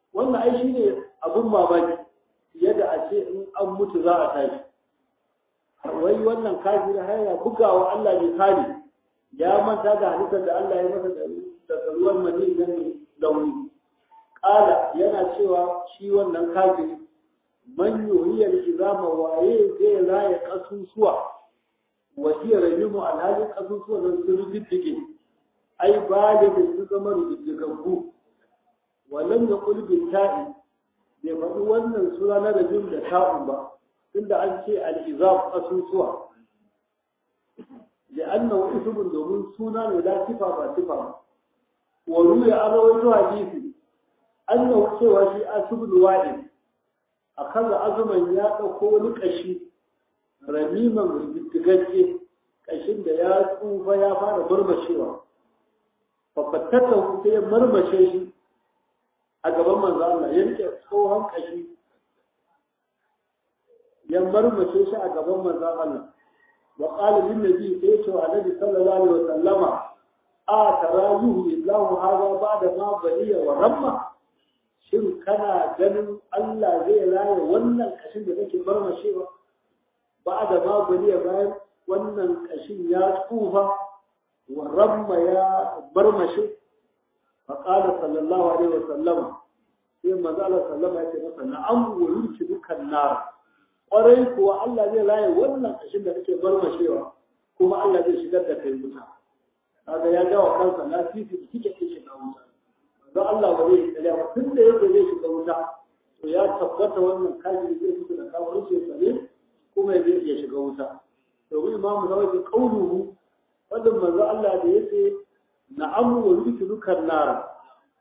wannan ai shine abun mamaki yadda a ce in an mutu za a tashi wai wannan kafiri har ya bugawa Allah misali ya manta da halittar da Allah ya masa daga ruwan mani na launi kala yana cewa shi wannan kafiri man yuhiyar izama waye zai raya kasusuwa wa hiya rajimu alhalin kasusuwa nan sun riddige ai ba da su zama riddigaggu walam yaqul bil ta'i bai faɗi wannan sura na rajim da ta'un ba tunda an ce al-izam kasusuwa لأنه اسم domin suna ne la sifa ba sifa ba wa ruya an rawaito hadisi annahu cewa shi asibul wa'id akaza azuman ya dauko wani kashi ramiman riddigagge kashin da ya tsufa ya fara marmashewa fafatata sai ya marmashe shi a gaban manzo Allah ya rike tsohon kashi ya marmashe shi a gaban manzo Allah وقال للنبي سيته النبي صلى الله عليه وسلم آتراه الله هذا بعد ما بلي ورمى shin kana ganin Allah zai raye wannan kashin da kake barmashewa ba da ma baliya bayan wannan kashin ya tsufa wa ramma ya barmashe fa qala sallallahu alaihi wa sallama sai manzo Allah sallama ya ce masa na'am wa yurki dukan nar kwarai kuwa Allah zai laye wannan ƙashin da kake barmashewa kuma Allah zai shigar da kai wuta kaga ya gawa kansa na fifi da kike ke shiga wuta don Allah ba zai tsaya ba tun da yake zai shiga wuta to ya tabbata wannan kafiri zai fito da kawo ce sare kuma zai iya shiga wuta domin imamu na wajen kauluhu wannan manzo Allah da yace na'amu wa yudkhilukan nar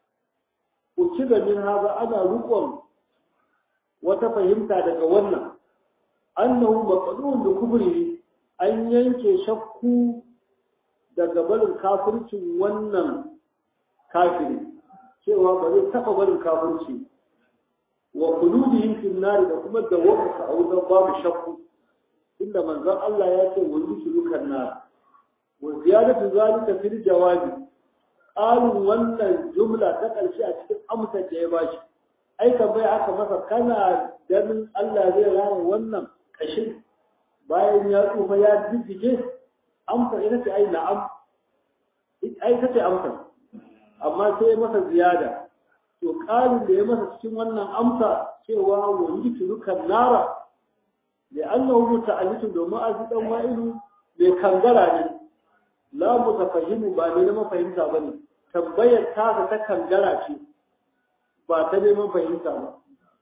ku ci da min haza ana rukon wata fahimta daga wannan annahu maqdun da kubri an yanke shakku daga barin kafircin wannan kafiri cewa ba zai taba barin kafirci wa qulubihim fil nar da kuma da waka a wutar babu shakku inda manzon Allah ya ce wani sulukan nar wa ziyadatu zalika fil jawabi qalun wannan jumla ta karshe a cikin amsar da ya bashi ai bai aka masa kana ganin Allah zai raya wannan kashin bayan ya tsufa ya jijjige amsa ita ce ai na'am ai ta ce amsa amma sai masa ziyada to ƙarin da ya masa cikin wannan amsa cewa wani turukan nara da annahu muta'allitu domin azi dan wa'ilu bai kangara ne la mutafahimu ba ne na mafahimta bane tambayar ta ta kangara ce ba ta neman fahimta ba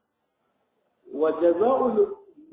wa jaza'ul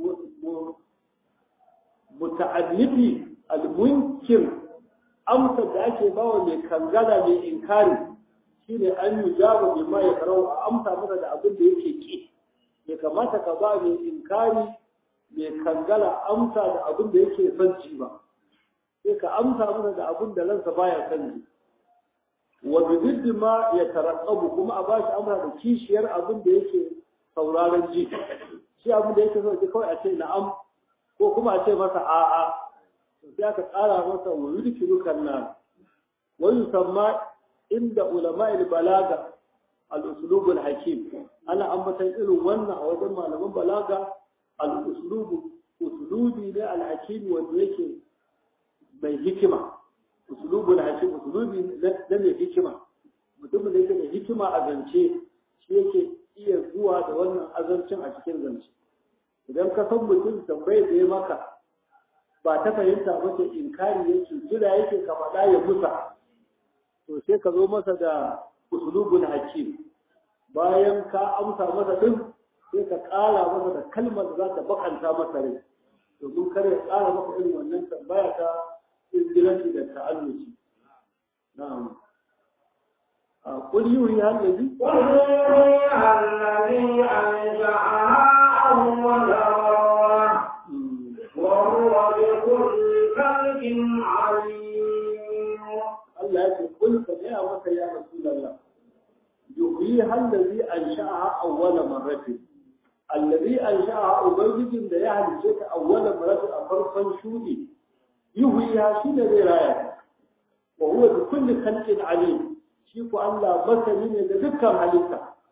muta'allifi al-munkir amsa da ake bawa mai kangara mai inkari shine an yi jaba bima ya karau a amsa masa da abin da yake ki ya kamata ka ba mai inkari mai kangala amsa da abin da yake son ci ba sai ka amsa masa da abin da ransa baya son ji wa bididdi ma ya tarattabu kuma a bashi amsa da kishiyar abin da yake sauraron ji shi abin da yake so kawai a ce na'am ko kuma a ce masa a'a sai aka tsara masa wa yudkiru kanna wa yusamma inda ulama balaga al-uslub al-hakim ana ambatan irin wannan a wajen malaman balaga al-uslub uslubi ne al-hakim wanda yake mai hikima uslubu al-hakim uslubi na mai hikima mutumin da yake da hikima a zance shi yake iya zuwa da wannan azancin a cikin zance idan ka san mutum tambayar da ya maka ba ta fahimta ba ce inkari yake jira yake ka faɗa ya musa to sai ka zo masa da usulubul hakim bayan ka amsa masa din sai ka ƙara masa da kalmar da za ta bakanta masa rai domin kare ya ƙara masa irin wannan tambaya ta izgilanci da ta'alluci na'am قل يوحي الذي قل يوحي الذي أنشأها أول مرة وهو بكل خلق عليم Allah ya ce kul ka gaya maka ya Rasulullah yuhyi allazi ansha'aha awwala marratin allazi ansha'aha ubangijin da ya halice ta awwala marratin a farkon shudi yuhyi ha shi ne zai raya ta wa huwa bi kulli khalqin alim shi ko Allah masani ne da dukkan halitta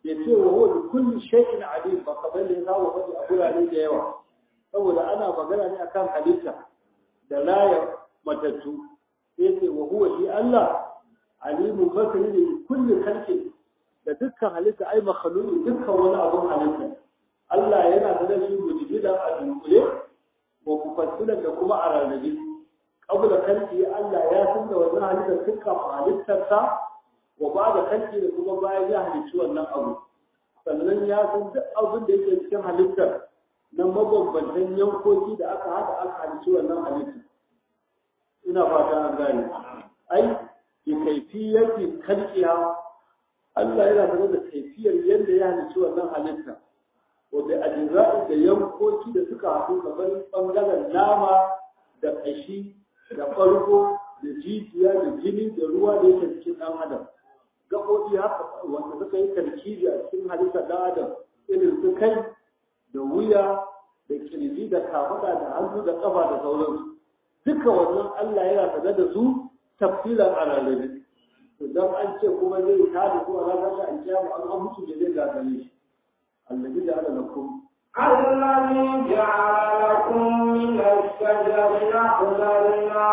ya ce wa huwa bi kulli shay'in alim ba kamar da ya saba faɗi a gurare da yawa saboda ana magana ne akan halitta da layar matattu sai ce wa huwa shi Allah alimu basiri ne kulli khalqin da dukkan halitta ai makhluqi dukkan wani abun halitta Allah yana da shi mujibidan a dunkule wa mufassilan da kuma a rarrabe qabla khalqi Allah ya san da wannan halitta dukkan halittarsa wa ba da khalqi da kuma bayan ya halicci wannan abu sannan ya san duk abin da yake cikin halittar na mabambantan yankoki da aka haɗa aka halicci wannan halittar ina fata an gane ai bi kaifiyati khalqiha Allah yana sanar da kaifiyar yadda ya halicci wannan halitta wanda ajza'u da yankoki da suka haɗu kamar bangaren nama da ƙashi da ɓargo da jijiya da jini da ruwa da yake cikin ɗan adam gaɓoɓi haka wanda suka yi tarkibi a cikin halittar ɗan adam irin su kai da wuya da kirji da kafaɗa da hannu da ƙafa da sauransu duka wannan Allah yana sanar da su tafsilan a rarrabe idan an ce kuma zai tada su a ranar da alkiyama an an mutu da zai gagare shi allazi da ala lakum الذي جعل لكم من الشجر الأخضر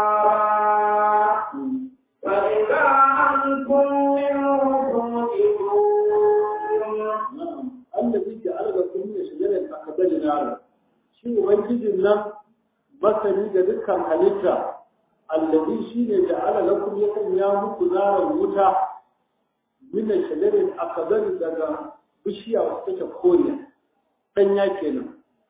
نارا فإذا أنتم منه توقدون na'am allazi ja'ala lakum min shajaratin akhdari nara shi ubangijin nan masani da dukkan halitta allazi shine ja'ala lakum ya sanya muku naran wuta min shajaratin akhdari daga bishiya wacce take koriya danya kenan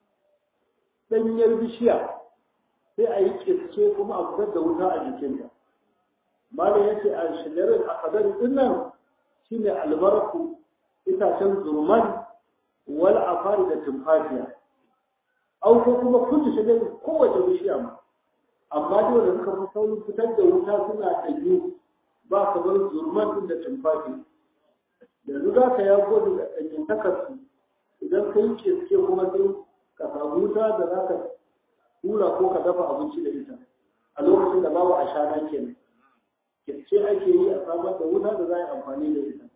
danyar bishiya sai a yi kiske kuma a fitar da wuta a jikinta malam yace a shajaratin akhdari din nan shine albarku itacen zurman wal afari da tumfafiya au ko kuma kullu shajarin kowace bishiya ma amma dai wanda suka fi saurin fitar da wuta suna ɗanyu ba kamar zurman din da tumfafi yanzu za ka yago da ɗanyen takarsu idan ka yi keske kuma sai ka samu wuta da za ka hura ko ka dafa abinci da ita a lokacin da babu ashana kenan keske ake yi a samar da wuta da za a yi amfani da ita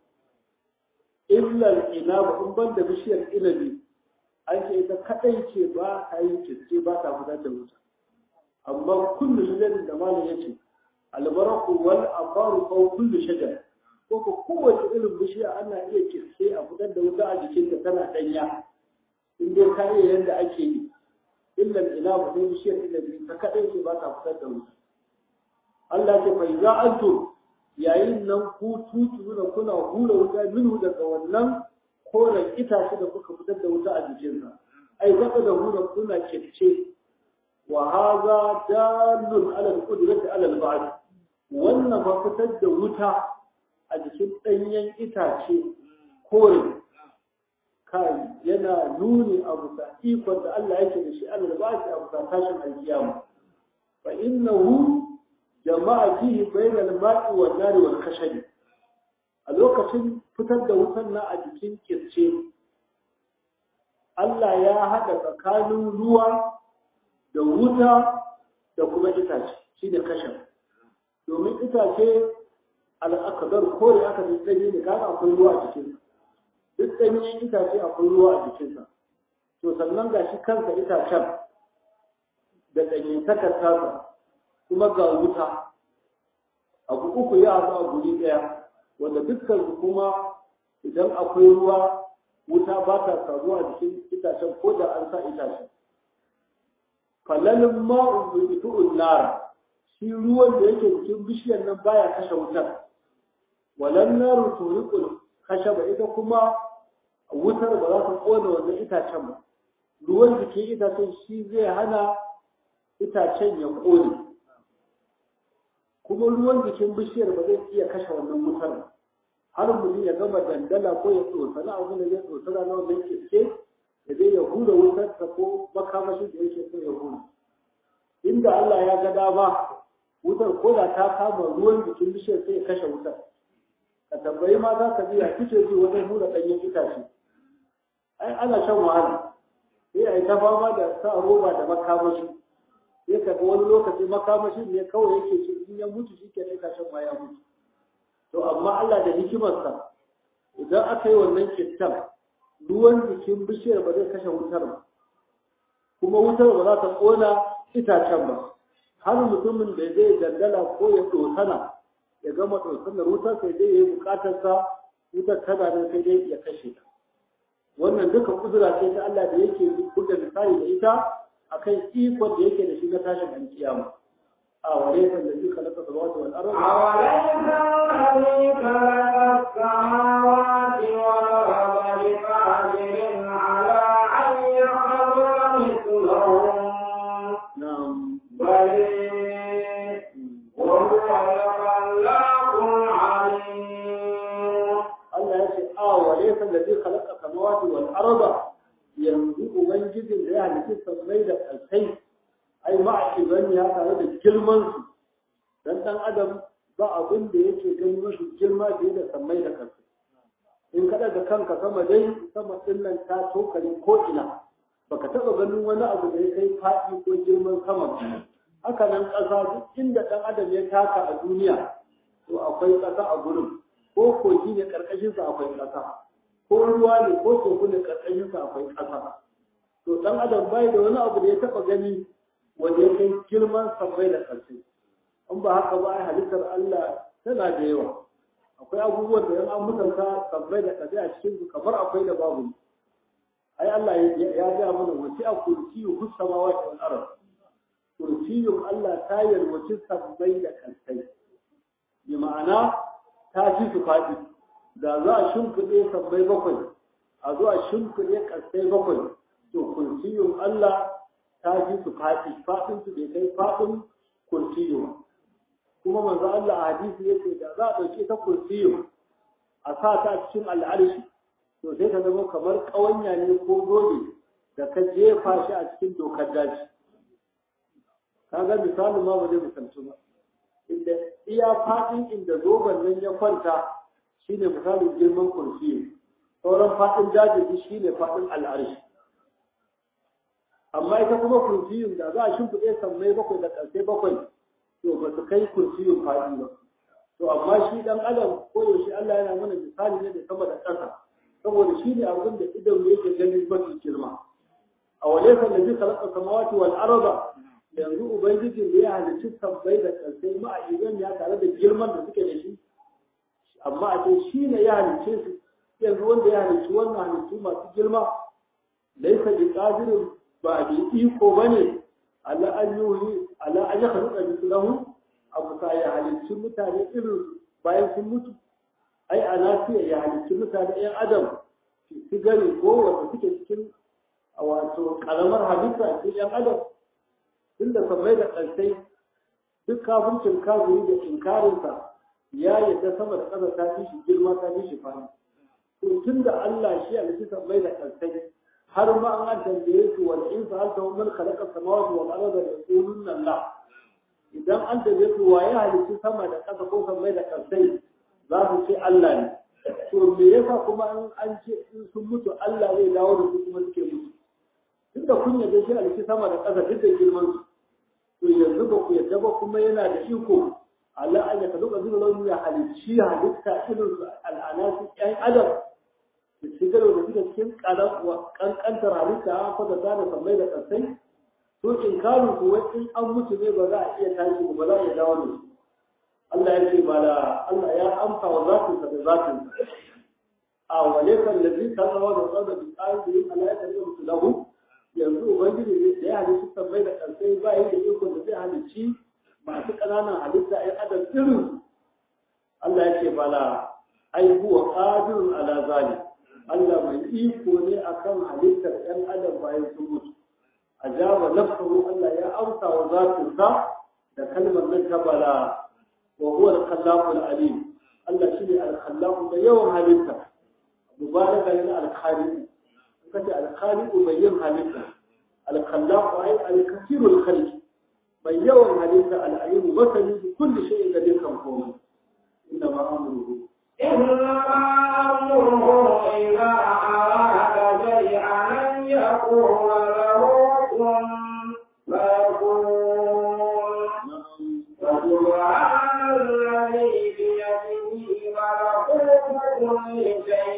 illal inabu in ban da bishiyar inabi an ce ita kadai ce ba ta yi kiske ba ta fitar da wuta amma kullu shajarin da malam ya ce albaraku wal afaru ko kullu shajar ko ko kowace irin bishiya ana iya kiske a fitar da wuta a jikin ta tana danya in dai ka iya yadda ake yi illal inabu sai bishiyar inabi ta kadai ce ba ta fitar da wuta Allah ce fa iza antum yayin nan ku tutuna kuna hura wuta minhu daga wannan koren itace da kuka fitar da wuta a jikinsa ai zaka da hura kuna kirce wa hadha dalun ala al-qudrati ala al-ba'd wannan ba fitar da wuta a jikin danyen itace kore kai yana nuni a bisa ikon da Allah yake da shi ala al-ba'd a bisa tashin alkiyama fa innahu jama'a fihi bainal ma'i wan nari wal khashab a lokacin fitar da wutan na a jikin kirce Allah ya haɗa tsakanin ruwa da wuta da kuma itace shine kashaf domin itace al'akadar kore aka fi tsaye ne kaga akwai ruwa a jikinsa duk ɗanyen itace akwai ruwa a jikinsa to sannan ga shi kansa itacen da ɗanyen takartarsa kuma ga wuta abu uku ya haɗu a guri ɗaya wanda dukkan su kuma idan akwai ruwa wuta ba ta samuwa a jikin itacen ko da an sa itacen falalin ma'un bai itu'un nara shi ruwan da yake cikin bishiyar nan baya kashe wutar walan naru turiqul ba ita kuma wutar ba za ta kona wannan itacen ba ruwan jikin itacen shi zai hana itacen ya kone kuma ruwan jikin bishiyar ba zai iya kashe wannan wutar ba har mutum ya gama dandala ko ya tsosana abu da ya tsosana na wannan kiske da zai ya hura wutar ta ko makamashi da yake so ya hura inda Allah ya ga dama wutar ko da ta kama ruwan jikin bishiyar sai ya kashe wutar ka tambayi mata ka biya kike ji wajen hura ɗanyen itace ai ana shan wahala sai a yi ta fama da sa roba da makamashi sai ka ga wani lokaci makamashi ne kawai yake ce in ya mutu shi ke itacen ma ya mutu to amma Allah da hikimarsa idan aka yi wannan kittan ruwan jikin bishiyar ba zai kashe wutar ba kuma wutar ba za ta ƙona itacen ba har mutumin da zai dandala ko ya ɗosana ya gama ɗosanar wutar sai dai ya yi buƙatarsa wutar tana nan sai dai ya kashe ta wannan duka kudura ce ta Allah da yake buga misali da ita akan ikon da yake da shi na tashin alkiyama a wale kan da duka na samawati wal ardi أوليس Allah ya ce a wale kan da الذي خلق السماوات والأرض بقادر على أن يخلق مثلهم بل وهو الخلاق العليم duka samawati wal arda yanzu ubangijin da ya halitta sammai da kalkai ai ma'akiban ya tare da girman su dan dan adam ba abin da yake ganin mashi girma fiye da sammai da kalkai in kada da kanka sama dai sama din nan ta tokare ko ina baka taba ganin wani abu da ya kai faɗi ko girman sama haka nan ƙasa duk inda ɗan adam ya taka a duniya to akwai ƙasa a gurin ko kogi ne ƙarƙashinsa akwai ƙasa ko ruwa ne ko teku ne ƙarƙashinsa akwai ƙasa to ɗan adam bai da wani abu da ya taɓa gani wanda ya kai girman sammai da ƙarshe in ba haka ba ai halittar Allah tana da yawa akwai abubuwan da yan an mutunta sammai da ƙarshe a cikin su kamar akwai da babu ai Allah ya ga mana wasi a kursiyu hus samawati wal ard kursiyun Allah ta yalwaci sammai da ƙarshe bi ma'ana ta fi su faɗi da za a shimfiɗe sammai bakwai a zo a shimfiɗe ƙasai bakwai to kursiyun Allah ta fi su faɗi faɗin su bai kai faɗin kursiyu kuma manzo Allah a hadisi yace da za a ɗauke ta kursiyu a sa ta cikin al'arshi to sai ta zama kamar ƙawanya ne ko zobe da ka jefa shi a cikin dokar daji kaga misalin ma ba zai misalci ba inda iya faɗin inda zoben nan ya kwanta shine misalin girman kursiyu sauran faɗin daji shine faɗin al'arshi amma ita kuma kursiyun da za a shimfiɗe sammai bakwai da ƙarshe bakwai to ba su kai kursiyun faɗi ba to amma shi ɗan adam ko yaushe Allah yana mana misali ne da sama da ƙasa saboda shi ne abin da idan yake ganin mafi girma a wale kan da zai kalaka samawati wal araba yanzu ubangiji da ya halicci sammai da ƙarshe ma a idan ya tare da girman da suke da shi amma a ce shi ne ya halicce su yanzu wanda ya halicci wannan halittu masu girma laisa bi qadirin ba bi iko bane ala an yuhi ala an yakhluqa mithlahu abu ta ya halicci mutane irin bayan sun mutu ai ana fiye ya halicci mutane yan adam su gani ko wanda suke cikin wato karamar halitta a cikin yan adam tunda sabai da ƙarsai duk kafircin kafiri da inkarinsa ya yadda sama da ƙasa ta fi shi girma ta fi shi fani to tun da Allah shi a cikin mai da ƙarsai har ma an tambaye su wal in sa'alta hum man khalaqa samawati wal arda yaquluna la idan an tambaye su waye halitta sama da ƙasa ko mai da ƙarsai za su ce Allah ne to me yasa kuma an an ce in sun mutu Allah zai dawo da su kuma suke mutu tunda kun yarda shi halitta sama da ƙasa duk da girman su to yanzu ba ku yarda ba kuma yana da iko Allah an yaka duka zuwa launi ya halicci halitta irin su al'anasi ƴan adam da shigar da suka cikin kankantar halitta an fata ta da sammai da ƙasai to in karu kuwa in an mutu ne ba za a iya tashi ba za a iya dawo da su Allah ya ce ba da Allah ya amsa wa zatinsa da zatinsa a wale kan lazi ta zama da tsada da tsarin da yin Allah ya tafi musu lahu yanzu ubangiji da ya halicci sammai da ƙasai ba yi da iko da zai halicci masu ƙananan halitta ‘yan adam irin Allah ya ce bala ai huwa qadirun ala zalim Allah mai iko ne akan halittar ‘yan adam bayan sun mutu ajaba nafsuhu Allah ya amsa wa zatinsa da kalmar nan ta bala wa huwa al-khallaqu al-alim Allah shine al-khallaqu da yawan halitta mubaraka lil al-khaliq kace al-khaliq mai yin halitta al-khallaqu ay al-kathiru al-khalq mai yawan halitta al'ayimu masani da kulli shayin da dukkan komai inda ma amruhu إنما أمره إذا أراد شيئا أن يقول له كن فيكون فسبحان الذي بيده ملكوت كل شيء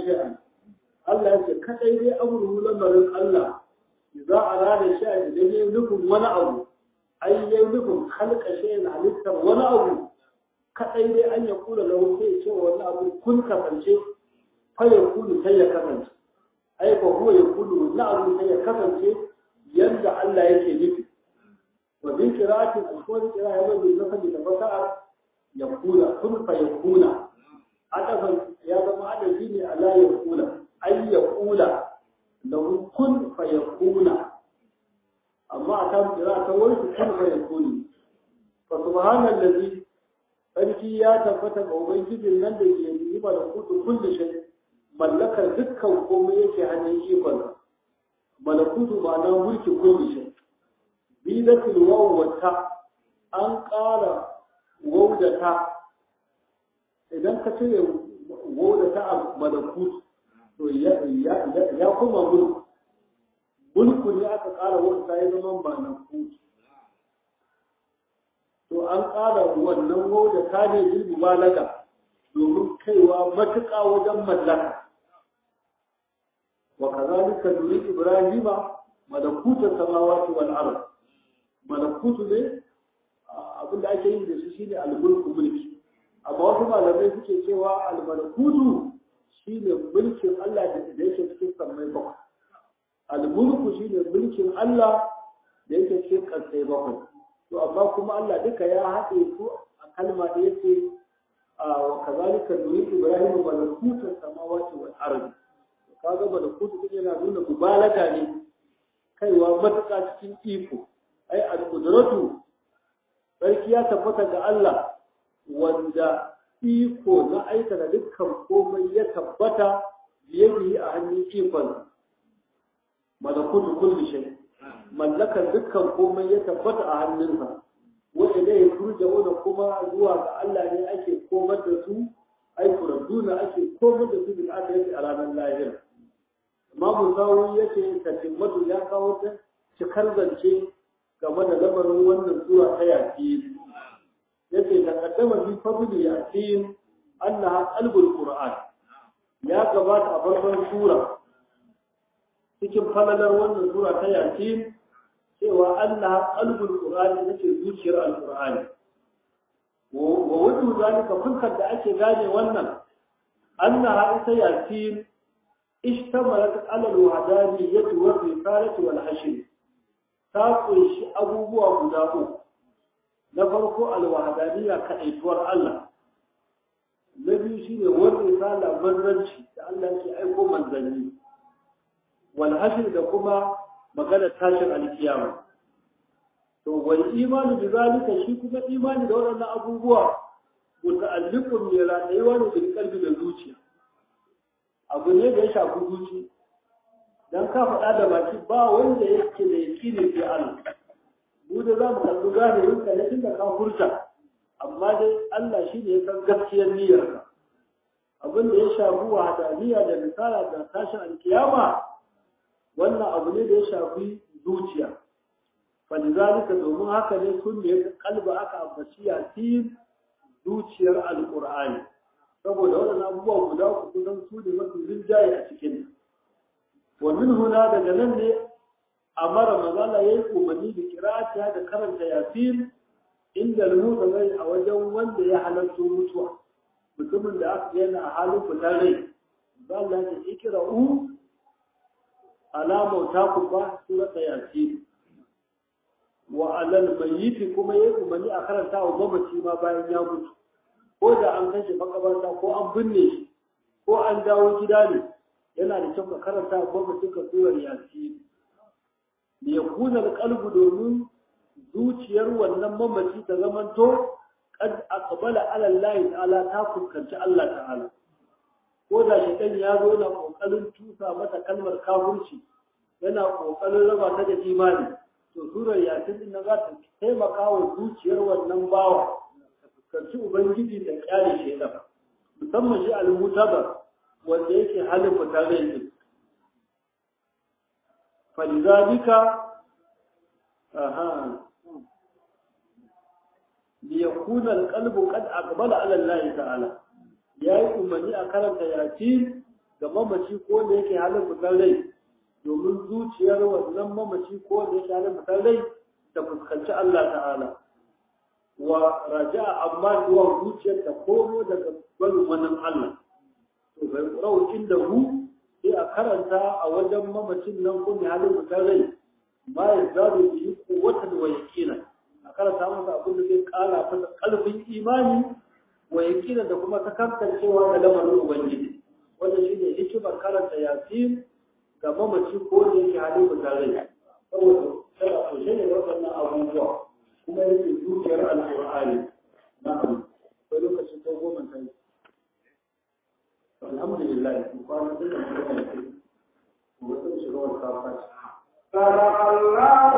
shay'an Allah ya ce kadai dai amru lamarin Allah za a rada shay'an idan yayi nufin wani abu ai yayi nufin halka shay'an halittar wani abu kadai dai an ya kula da sai ya ce wani abu kun kasance fa ya kulu sai ya kasance ai ba huwa ya kulu na abu sai ya kasance yanda Allah yake nufi wa bin qira'atin al-qur'an qira'a ya bai nasabi da fasaha ya kula kun fa ya kula adafin ya zama adafi ne ala ya kula ai ya kula lahu kun fa ya kula amma a kan qira'a ta wani kun fa ya kuli fa subhanallazi sarki ya tabbata ga ubangijin nan da ke yi ba da kudu kullu shay mallakar dukkan komai yake hannun ikon malakutu ba na mulki kullu shay bi da tilwaw wata an ƙara waw da ta idan ka cire waw da ta a malakut to ya ya kuma mulku mulku ne aka ƙara waw ta ya zama malakut to an ƙara wannan waw da ta ne bil mubalaga domin kaiwa matuƙa wajen mallaka wa kazalika nuri ibrahima malakuta samawati wal ard malakutu ne abin da ake yi da shi shine al-mulku mulki amma wasu malamai suke cewa al-malakutu shine mulkin Allah da yake cikin sammai bakwai al-mulku shine mulkin Allah da yake cikin ƙasai bakwai to amma kuma Allah duka ya haɗe su a kalma da yake wa kazalika nuri ibrahima malakuta samawati wal ard kaga malakutu din yana nuna mubalaga ne kaiwa matuƙa cikin iko ai al-qudratu sarki ya tabbata ga Allah wanda iko na aikata dukkan komai ya tabbata biyadihi a hannun ikon malakutu kulli shay mallakar dukkan komai ya tabbata a hannunsa wa ilayhi turja'una kuma zuwa ga Allah ne ake komar da su ai turadduna ake komar da su bil akhirati a ranar lahira Imamu Sawi yace tatimmatu ya kawo ta cikar zance game da lamarin wannan sura ta yasin yace ta kaddama fi fadli yasin annaha qalbul qur'an ya gabata a farkon sura cikin falalar wannan sura ta yasin cewa annaha qalbul qur'an yace zuciyar alqur'ani wa wudu zalika fuskar da ake gane wannan annaha ita yasin ishtamalat ala alwahdaniyyah wa risalati wal hashr ta kunshi abubuwa guda uku na farko alwahadaniya kaɗaituwar Allah na biyu shine wani risala manzanci da Allah ke aiko manzanni wal hashr da kuma magana tashin alkiyama to wal imani bi zalika shi kuma imani da waɗannan abubuwa muta'alliqun ne rayuwa ne bil qalbi da zuciya abu ne da ya shafi zuciya dan ka faɗa da baki ba wanda yake da yakini sai Allah mu da za mu kalli zahirin ka ne tunda ka furta amma dai Allah shi ne ya san gaskiyar niyyarka abin da ya shafi wahadaniya da misala da tashin alkiyama wannan abu ne da ya shafi zuciya falizalika domin haka ne sun ne kalba aka ambaci yasin zuciyar alqur'ani saboda waɗannan abubuwa guda uku kusan su ne mafi rinjaye a cikin ومن هنا daga nan ne amara mazala yayi umarni da kirata da karanta yasin inda rubuta zai a wajen wanda ya halarta mutuwa mutumin da aka yana a halin fitar rai ba Allah ya ikira u alama ta ku ba surata yasin wa alal mayyit kuma yayi umarni a karanta wa mamaci ma bayan ya mutu ko da an kashe makabarta ko an binne shi ko an dawo gida ne yana da kyau ka karanta gwamnatin ka surar yasi da ya kuna kalbu domin zuciyar wannan mamaci ta zamanto kad aqbala ala Allah ta'ala ta fuskanci Allah ta'ala ko da shaitan ya zo na kokarin tusa mata kalmar kafirci yana kokarin raba ta da imani to surar yasin din za ta taimaka wa zuciyar wannan bawa ta fuskanci ubangiji da kyale shaitan musamman shi al-mutabar wanda yake halin fita zai yi falizalika aha liyakuna alqalbu qad aqbala ala Allah ta'ala yayi umarni a karanta yasin ga mamaci ko da yake halin fitar rai domin zuciyar wannan mamaci ko da yake halin fitar rai ta fuskanci Allah ta'ala wa raja'a amma zuwa zuciyar ta komo daga barin wannan Allah to bai kurau inda hu sai a karanta a wajen mamacin nan ko mai halin fitar rai ma ya zaru bi quwwatan wa yaqina a karanta masa abin da zai kara masa kalbin imani wa yaqina da kuma takantancewa da lamarin ubangiji wanda shine hikimar karanta yasin ga mamaci ko da yake halin fitar rai saboda tana kunshe ne da waɗannan abubuwa kuma yake zuciyar alƙur'ani na'am sai lokacin ko goma ta yi alhamdulillah ku kwana da kuma ne ku ga sun shiga wata kafa صدق الله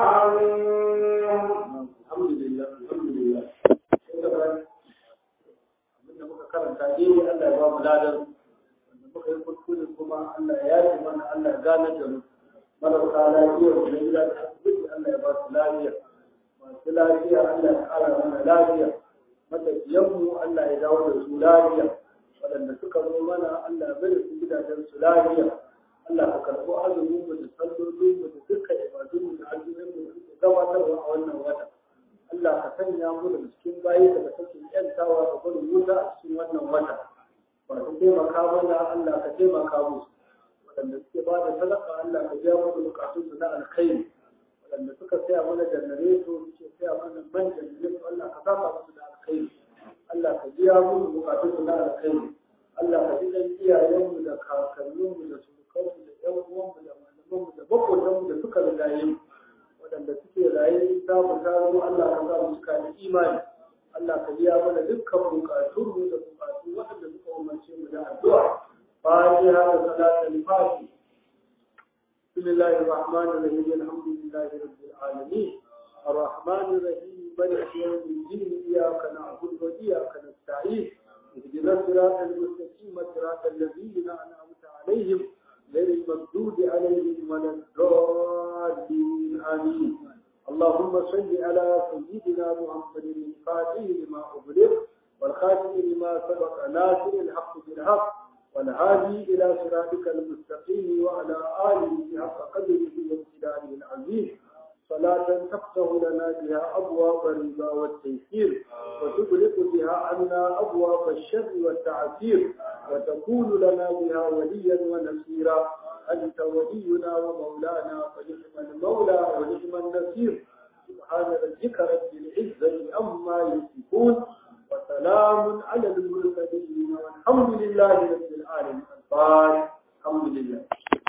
العظيم alhamdulillah alhamdulillah sai da bayan abinda muka karanta dai Allah ya ba mu ladan wanda muka yi kuskure kuma Allah ya yi mana Allah ya gane da mu marasa lafiya da gida da asibiti Allah ya ba su lafiya masu lafiya Allah ya kara mana lafiya matafiyanmu Allah ya dawo da su lafiya waɗanda suka zo mana Allah ya bada su gidajen su lafiya Allah ka karɓo azumin mu da sallolin mu da dukkan ibadun mu da azumin mu da suke gabatarwa a wannan wata Allah ka sanya mu daga cikin bayi da kake yantawa da gurin wuta a cikin wannan wata masu taimaka mana Allah ka taimaka musu waɗanda suke ba da sadaka Allah ka biya musu bukatunsu na alkhairi waɗanda suka saya mana janareto suke saya mana man janareto Allah ka saka musu da alkhairi Allah ka biya musu bukatunsu na alkhairi Allah ka ji ɗan iyayenmu da kakanninmu da surukanmu da ƴan uwanmu da malamanmu da maƙotanmu da suka rigaye mu waɗanda suke raye ta mu ta zo Allah ka sa mu cika da imani Allah ka biya mana dukkan bukatunmu da bukatu waɗanda suka umarce mu da addu'a فاتحة وصلاة الفاتحة بسم الله الرحمن الرحيم الحمد لله رب العالمين الرحمن الرحيم مالك يوم الدين إياك نعبد وإياك نستعين اهدنا الصراط المستقيم صراط الذين أنعمت عليهم غير المغضوب عليهم ولا الضالين آمين اللهم صل على سيدنا محمد الفاتح لما أغلق والخاتم لما سبق ناصر الحق بالحق والهادي إلى صراطك المستقيم وعلى آله حق قدره وامتداره العظيم صلاة تفتح لنا بها أبواب الرضا والتيسير وتغلق بها عنا أبواب الشر والتعسير وتكون لنا بها وليا ونصيرا أنت ولينا ومولانا فنعم المولى ونعم النصير سبحان ربك رب العزة أما يصفون وسلام على المرسلين والحمد لله رب العالمين الفاتح الحمد لله